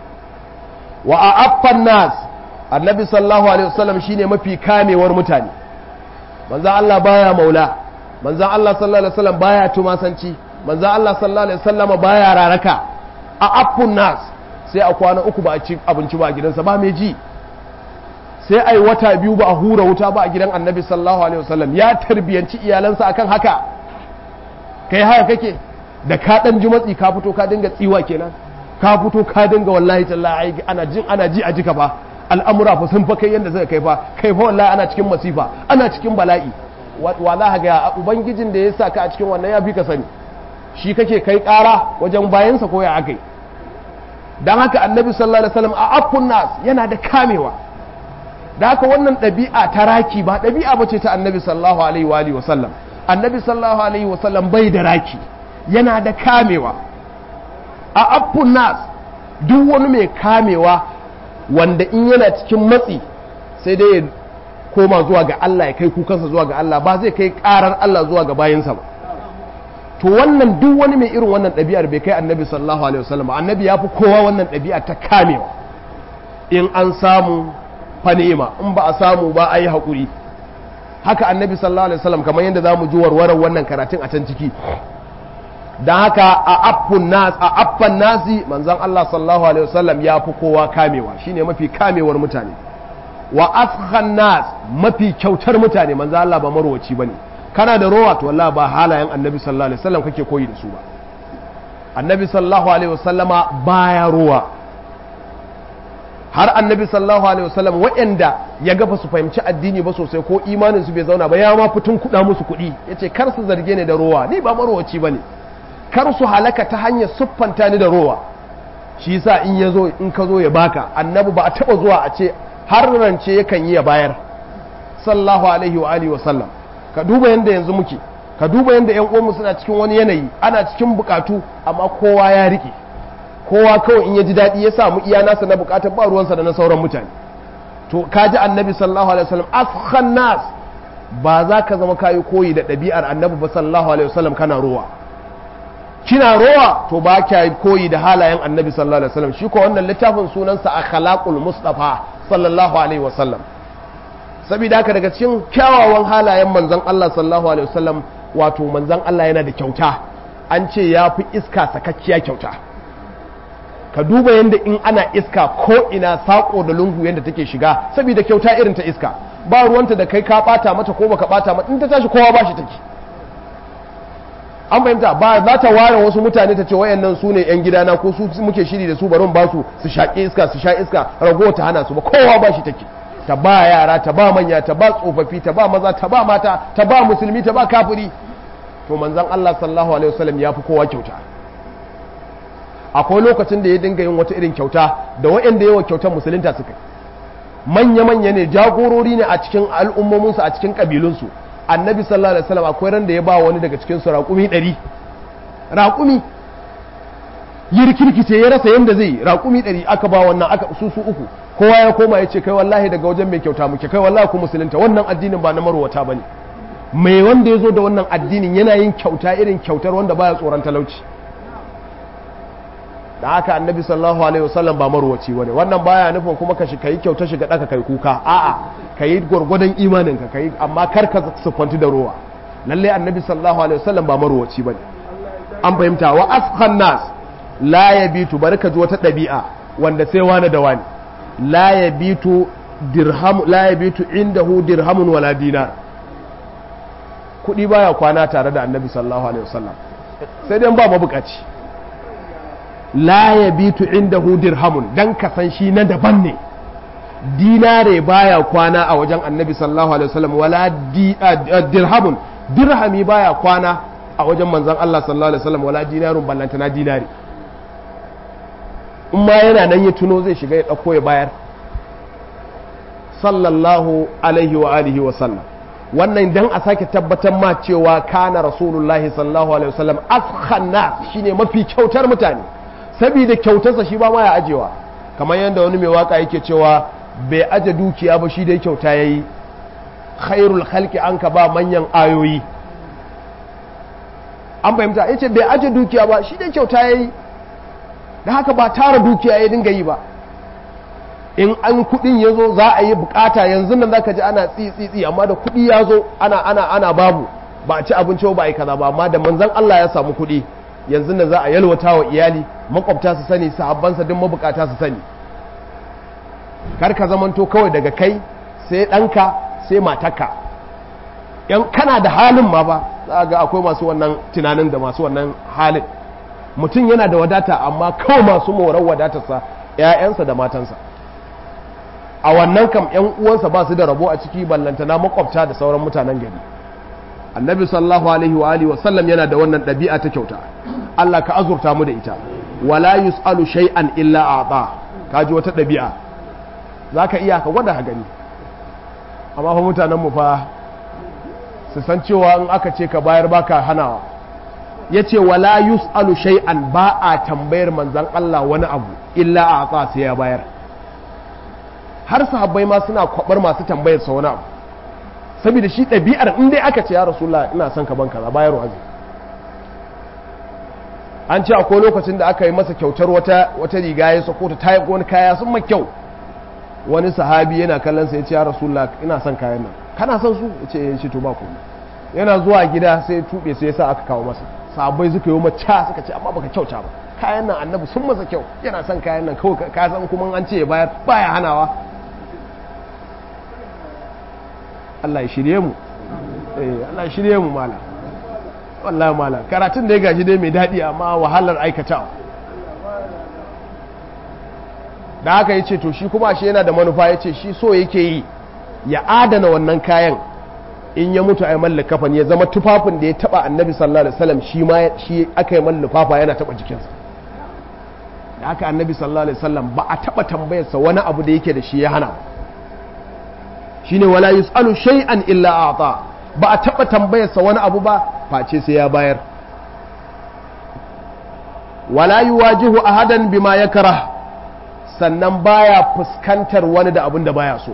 wa a affan nas annabi sallallahu alaihi wasallam shine mafi kamewar mutane manzon Allah baya maula manzon Allah sallallahu alaihi wasallam baya tumasanci manzon Allah sallallahu alaihi wasallam baya raraka a affun nas sai a kwana uku ba a ci abinci ba a gidansa ba mai ji sai ai wata biyu ba a hura wuta ba a gidan annabi sallallahu alaihi wasallam ya tarbiyanci iyalansa akan haka kai haka kake da ka dan ji matsi ka fito ka dinga tsiwa kenan ka fito ka dinga wallahi tallahi ana jin ana ji a jika fa al'amura fa sun fa kai yanda zai kai fa kai fa wallahi ana cikin masifa ana cikin bala'i wa za ka ga ubangijin da ya sa ka a cikin wannan ya fi ka sani shi kake kai kara wajen bayansa ko ya akai dan haka annabi sallallahu alaihi wasallam a affun nas yana da kamewa da haka wannan ɗabi'a ta raki ba ɗabi'a ba ce ta annabi sallallahu alaihi wa alihi wasallam annabi sallallahu alaihi wasallam bai da raki yana da kamewa a affun nas duk wani mai kamewa wanda in yana cikin matsi sai dai ya koma zuwa ga Allah ya kai kukansa zuwa ga Allah ba zai kai karar Allah zuwa ga bayinsa ba to wannan duk wani mai irin wannan ɗabi'ar bai kai annabi sallallahu alaihi wasallam annabi ya fi kowa wannan ɗabi'a ta kamewa in an samu fanima in ba a samu ba a yi haƙuri haka annabi sallallahu alaihi wasallam kamar yadda za mu ji warwarar wannan karatun a can ciki don haka a affun nas a affan nasi manzon Allah sallallahu alaihi wasallam ya fi kowa kamewa shine mafi kamewar mutane wa afkhan nas mafi kyautar mutane manzon Allah ba marwaci bane kana da rowa to wallahi ba halayen annabi sallallahu alaihi wasallam kake koyi da su ba annabi sallallahu alaihi wasallama baya rowa har annabi sallallahu alaihi wasallam waɗanda ya gafa su fahimci addini ba sosai ko imanin su bai zauna ba ya ma fitun kuɗa musu kuɗi yace kar su zarge ni da rowa ni ba marwaci bane kar su halaka ta hanyar siffanta ni da rowa shi yasa in yazo in ka zo ya baka annabi ba a taba zuwa a ce har rance yakan yi ya bayar sallallahu alaihi wa alihi wasallam ka duba yanda yanzu muke ka duba yanda yan uwanmu suna cikin wani yanayi ana cikin bukatu amma kowa ya rike kowa kawai in ya ji daɗi ya samu iya nasa na bukatar ba ruwansa da na sauran mutane to kaji annabi sallallahu alaihi wasallam afkhan nas ba za ka zama kayi koyi da ɗabi'ar annabi ba sallallahu alaihi wasallam kana rowa kina rowa to ba kya koyi da halayen annabi sallallahu alaihi wasallam shi ko wannan littafin sunansa akhlaqul mustafa sallallahu alaihi wasallam saboda haka daga cikin kyawawan halayen manzon Allah sallallahu alaihi wasallam wato manzon Allah yana da kyauta an ce ya fi iska sakakkiya kyauta ka duba yadda in ana iska ko ina sako da lungu yadda take shiga saboda kyauta irin ta iska ba ruwanta da kai ka bata mata ko baka bata mata in ta tashi kowa ba shi take an fahimta ba za ta ware wasu mutane ta ce wayannan su ne yan gidana ko su muke shiri da su bari ba su su shaƙi iska su sha iska rago ta hana su ba kowa ba shi take ta ba yara ta ba manya ta ba tsofaffi ta ba maza ta ba mata ta ba musulmi ta ba kafiri to manzon Allah sallallahu alaihi wasallam ya fi kowa kyauta akwai lokacin da ya dinga yin wata irin kyauta da waɗanda yawa kyautar musulunta suka manya-manya ne jagorori ne a cikin al'ummominsu a cikin ƙabilunsu annabi sallallahu alaihi wasallam akwai ran da ya ba wani daga cikinsu raƙumi ɗari raƙumi yi rikirkice ya rasa yadda zai raƙumi ɗari aka ba wannan aka su su uku kowa ya koma ya ce kai wallahi daga wajen mai kyauta muke kai wallahi ku musulunta wannan addinin ba na marwata ba ne mai wanda ya zo da wannan addinin yana yin kyauta irin kyautar wanda baya tsoron talauci da haka annabi sallallahu alaihi wasallam ba marwaci bane wannan baya nufin kuma ka kai kyauta shiga daka kai kuka a'a kai gurgurdan imanin ka kai amma kar ka sufanti da ruwa lalle annabi sallallahu alaihi wasallam ba marwaci bane an fahimta wa asqan nas la yabitu barka ji wata dabi'a wanda sai wani da wani la yabitu dirham la yabitu indahu dirhamun wala dinar kudi baya kwana tare da annabi sallallahu alaihi wasallam sai dai ba mabukaci la ya bitu inda dirhamun dan ka san shi na daban ne dinare baya kwana a wajen annabi sallallahu alaihi wasallam wala dirhamun dirhami baya kwana a wajen manzon Allah sallallahu alaihi wasallam wala dinarun ballantana dinari in ma yana nan ya tuno zai shiga ya dauko ya bayar sallallahu alaihi wa alihi wa sallam wannan dan a sake tabbatar ma cewa kana rasulullahi sallallahu alaihi wasallam afkhan nas shine mafi kyautar mutane saboda kyautarsa shi ba ma ya ajewa kamar yadda wani mai waka yake cewa bai aje dukiya ba shi dai kyauta yayi khairul khalqi an ka ba manyan ayoyi an fahimta yace bai aje dukiya ba shi dai kyauta yayi da haka ba tara dukiya ya dinga yi ba in an kudin ya zo za a yi bukata yanzu nan zaka ji ana tsitsitsi amma da kudi ya zo ana ana ana babu ba a ci abinci ba a yi kaza ba amma da manzon Allah ya samu kudi yanzu nan za a yalwata wa iyali makwabta su sani sahabbansa duk mabukata su sani kar ka zamanto kawai daga kai sai ɗanka sai matarka yan kana da halin ma ba za ga akwai masu wannan tunanin da masu wannan halin mutum yana da wadata amma kawai masu morar wadatarsa 'ya'yansa da matansa a wannan kam 'yan uwansa ba su da rabo a ciki ballantana makwabta da sauran mutanen gari annabi sallallahu alaihi wa alihi wa sallam yana da wannan ɗabi'a ta kyauta Allah ka azurta mu da ita wala yus'alu shay'an illa a'ta kaji wata ɗabi'a zaka iya ka gwada gani amma fa mutanen mu fa su san cewa in aka ce ka bayar baka hanawa yace wala yus'alu shay'an ba a tambayar manzon Allah wani abu illa a'ta sai ya bayar har sahabbai ma suna kwabar masu tambayar sa wani abu saboda shi ɗabi'ar in dai aka ce ya rasulullah ina son ka ban kaza bayarwa zai an ce akwai lokacin da aka yi masa kyautar wata wata riga ya sako ta tayi wani kaya sun mai kyau wani sahabi yana kallon sa ya ce ya rasulullah ina son kayan nan kana son su ya ce ya ce to ba komai yana zuwa gida sai tube sai yasa aka kawo masa sahabbai suka yi maca suka ce amma baka kyauta ba kayan nan annabi sun masa kyau yana son kayan nan kawai ka san kuma an ce ya bayar baya hanawa Allah ya shirye mu eh Allah ya shirye mu mala wallahi mala karatun da ya gashi dai mai dadi amma wahalar aikatawa da haka yace to shi kuma shi yana da manufa yace shi so yake yi ya adana wannan kayan in ya mutu ai mallaka kafan ya zama tufafin da ya taba annabi sallallahu alaihi wasallam shi ma shi aka yi mallafa yana taba jikinsa da haka annabi sallallahu alaihi wasallam ba a taba tambayarsa wani abu da yake da shi ya hana shine wala yusalu shay'an illa a'ta ba a taba tambayarsa wani abu ba face sai ya bayar wala yuwajihu ahadan bima yakrah sannan baya fuskantar wani da abin da baya so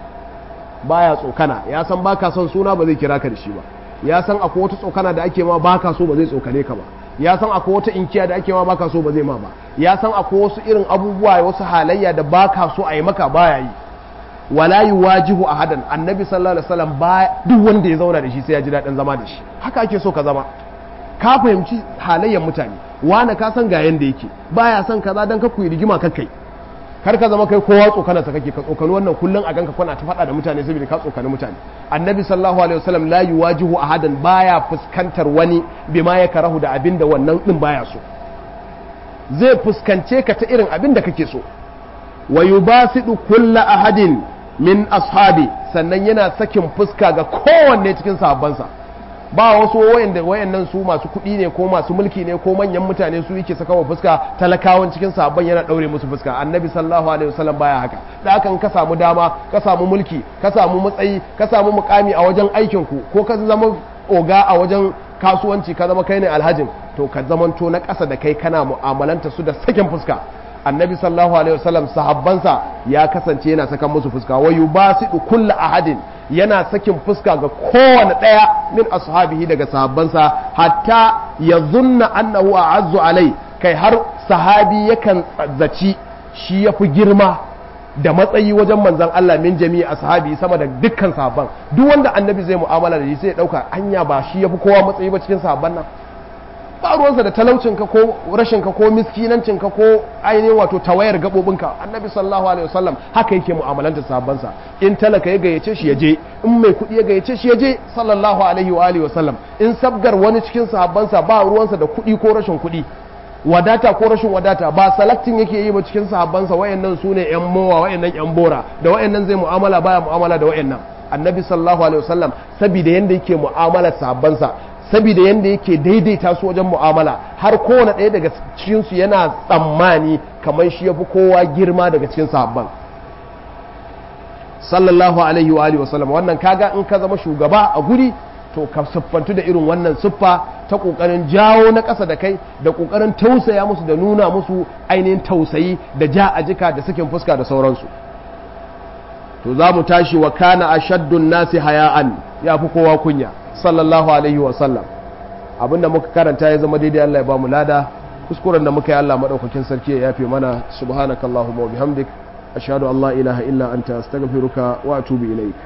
baya tsokana ya san baka son suna ba zai kira ka da shi ba ya san akwai wata tsokana da ake ma baka so ba zai tsokane ka ba ya san akwai wata inkiya da ake ma baka so ba zai ma ba ya san akwai wasu irin abubuwa wasu halayya da baka so a yi maka baya yi wala yuwajihu ahadan annabi sallallahu alaihi wasallam ba duk wanda ya zauna da shi sai ya ji daɗin zama da shi haka ake so ka zama ka fahimci halayyar mutane wani ka san ga yanda yake baya son kaza dan ka kuyi rigima kai kar ka zama kai kowa tsokana sa kake ka tsokani wannan kullun a ganka kwana ta faɗa da mutane saboda ka tsokani mutane annabi sallallahu alaihi wasallam la yuwajihu ahadan baya fuskantar wani bima ya karahu da abin da wannan din baya so zai fuskance ka ta irin abin da kake so wa yubasidu kulla ahadin min ashabi sannan yana sakin fuska ga kowanne cikin sahabbansa ba wasu wayanda wayannan su masu kuɗi ne ko masu mulki ne ko manyan mutane su yake saka wa fuska talakawan cikin sahabban yana daure musu fuska annabi sallallahu alaihi wasallam baya haka da hakan ka samu dama ka samu mulki ka samu matsayi ka samu mukami a wajen aikin ku ko ka zama oga a wajen kasuwanci ka zama kai ne alhajin to ka zamanto na ƙasa da kai kana mu'amalanta su da sakin fuska annabi sallallahu alaihi wasallam sahabbansa ya kasance yana sakan musu fuska wa yubasidu kullu ahadin yana sakin fuska ga kowane ɗaya min ashabihi daga sahabbansa hatta ya zunna annahu a'azzu alai kai har sahabi yakan zaci shi yafi girma da matsayi wajen manzon Allah min jami'i ashabi sama da dukkan sahabban duk wanda annabi zai mu'amala da shi sai ya dauka anya ba shi yafi kowa matsayi ba cikin sahabban nan ba ruwansa da talaucinka ko rashinka ko miskinancinka ko ainihin wato tawayar gaɓoɓinka annabi sallallahu alaihi wasallam haka yake mu'amalanta sahabbansa in talaka ya gayyace shi ya je in mai kuɗi ya gayyace shi ya je sallallahu alaihi wa alihi wasallam in sabgar wani cikin sahabbansa ba ruwansa da kuɗi ko rashin kuɗi wadata ko rashin wadata ba salaktin yake yi ba cikin sahabbansa wayannan su ne yan mowa wayannan yan bora da wayannan zai mu'amala baya mu'amala da wayannan annabi sallallahu alaihi wasallam saboda yanda yake mu'amalar sahabbansa saboda yadda yake daidaita su wajen mu'amala har kowane ɗaya daga cikinsu yana tsammani kamar shi ya fi kowa girma daga cikin sahabban sallallahu alaihi wa alihi wasallam wannan kaga in ka zama shugaba a guri to ka siffantu da irin wannan siffa ta kokarin jawo na ƙasa da kai da kokarin tausaya musu da nuna musu ainihin tausayi da ja a jika da sakin fuska da sauransu to za mu tashi wa kana ashaddun nasi haya'an ya fi kowa kunya sallallahu alaihi wa sallam abinda muka karanta ya zama daidai Allah ya ba mu lada kuskuren da muka yi Allah madaukakin sarki ya yafe mana subhanakallahumma wa bihamdik ashhadu an la ilaha illa anta astaghfiruka wa atubu ilaik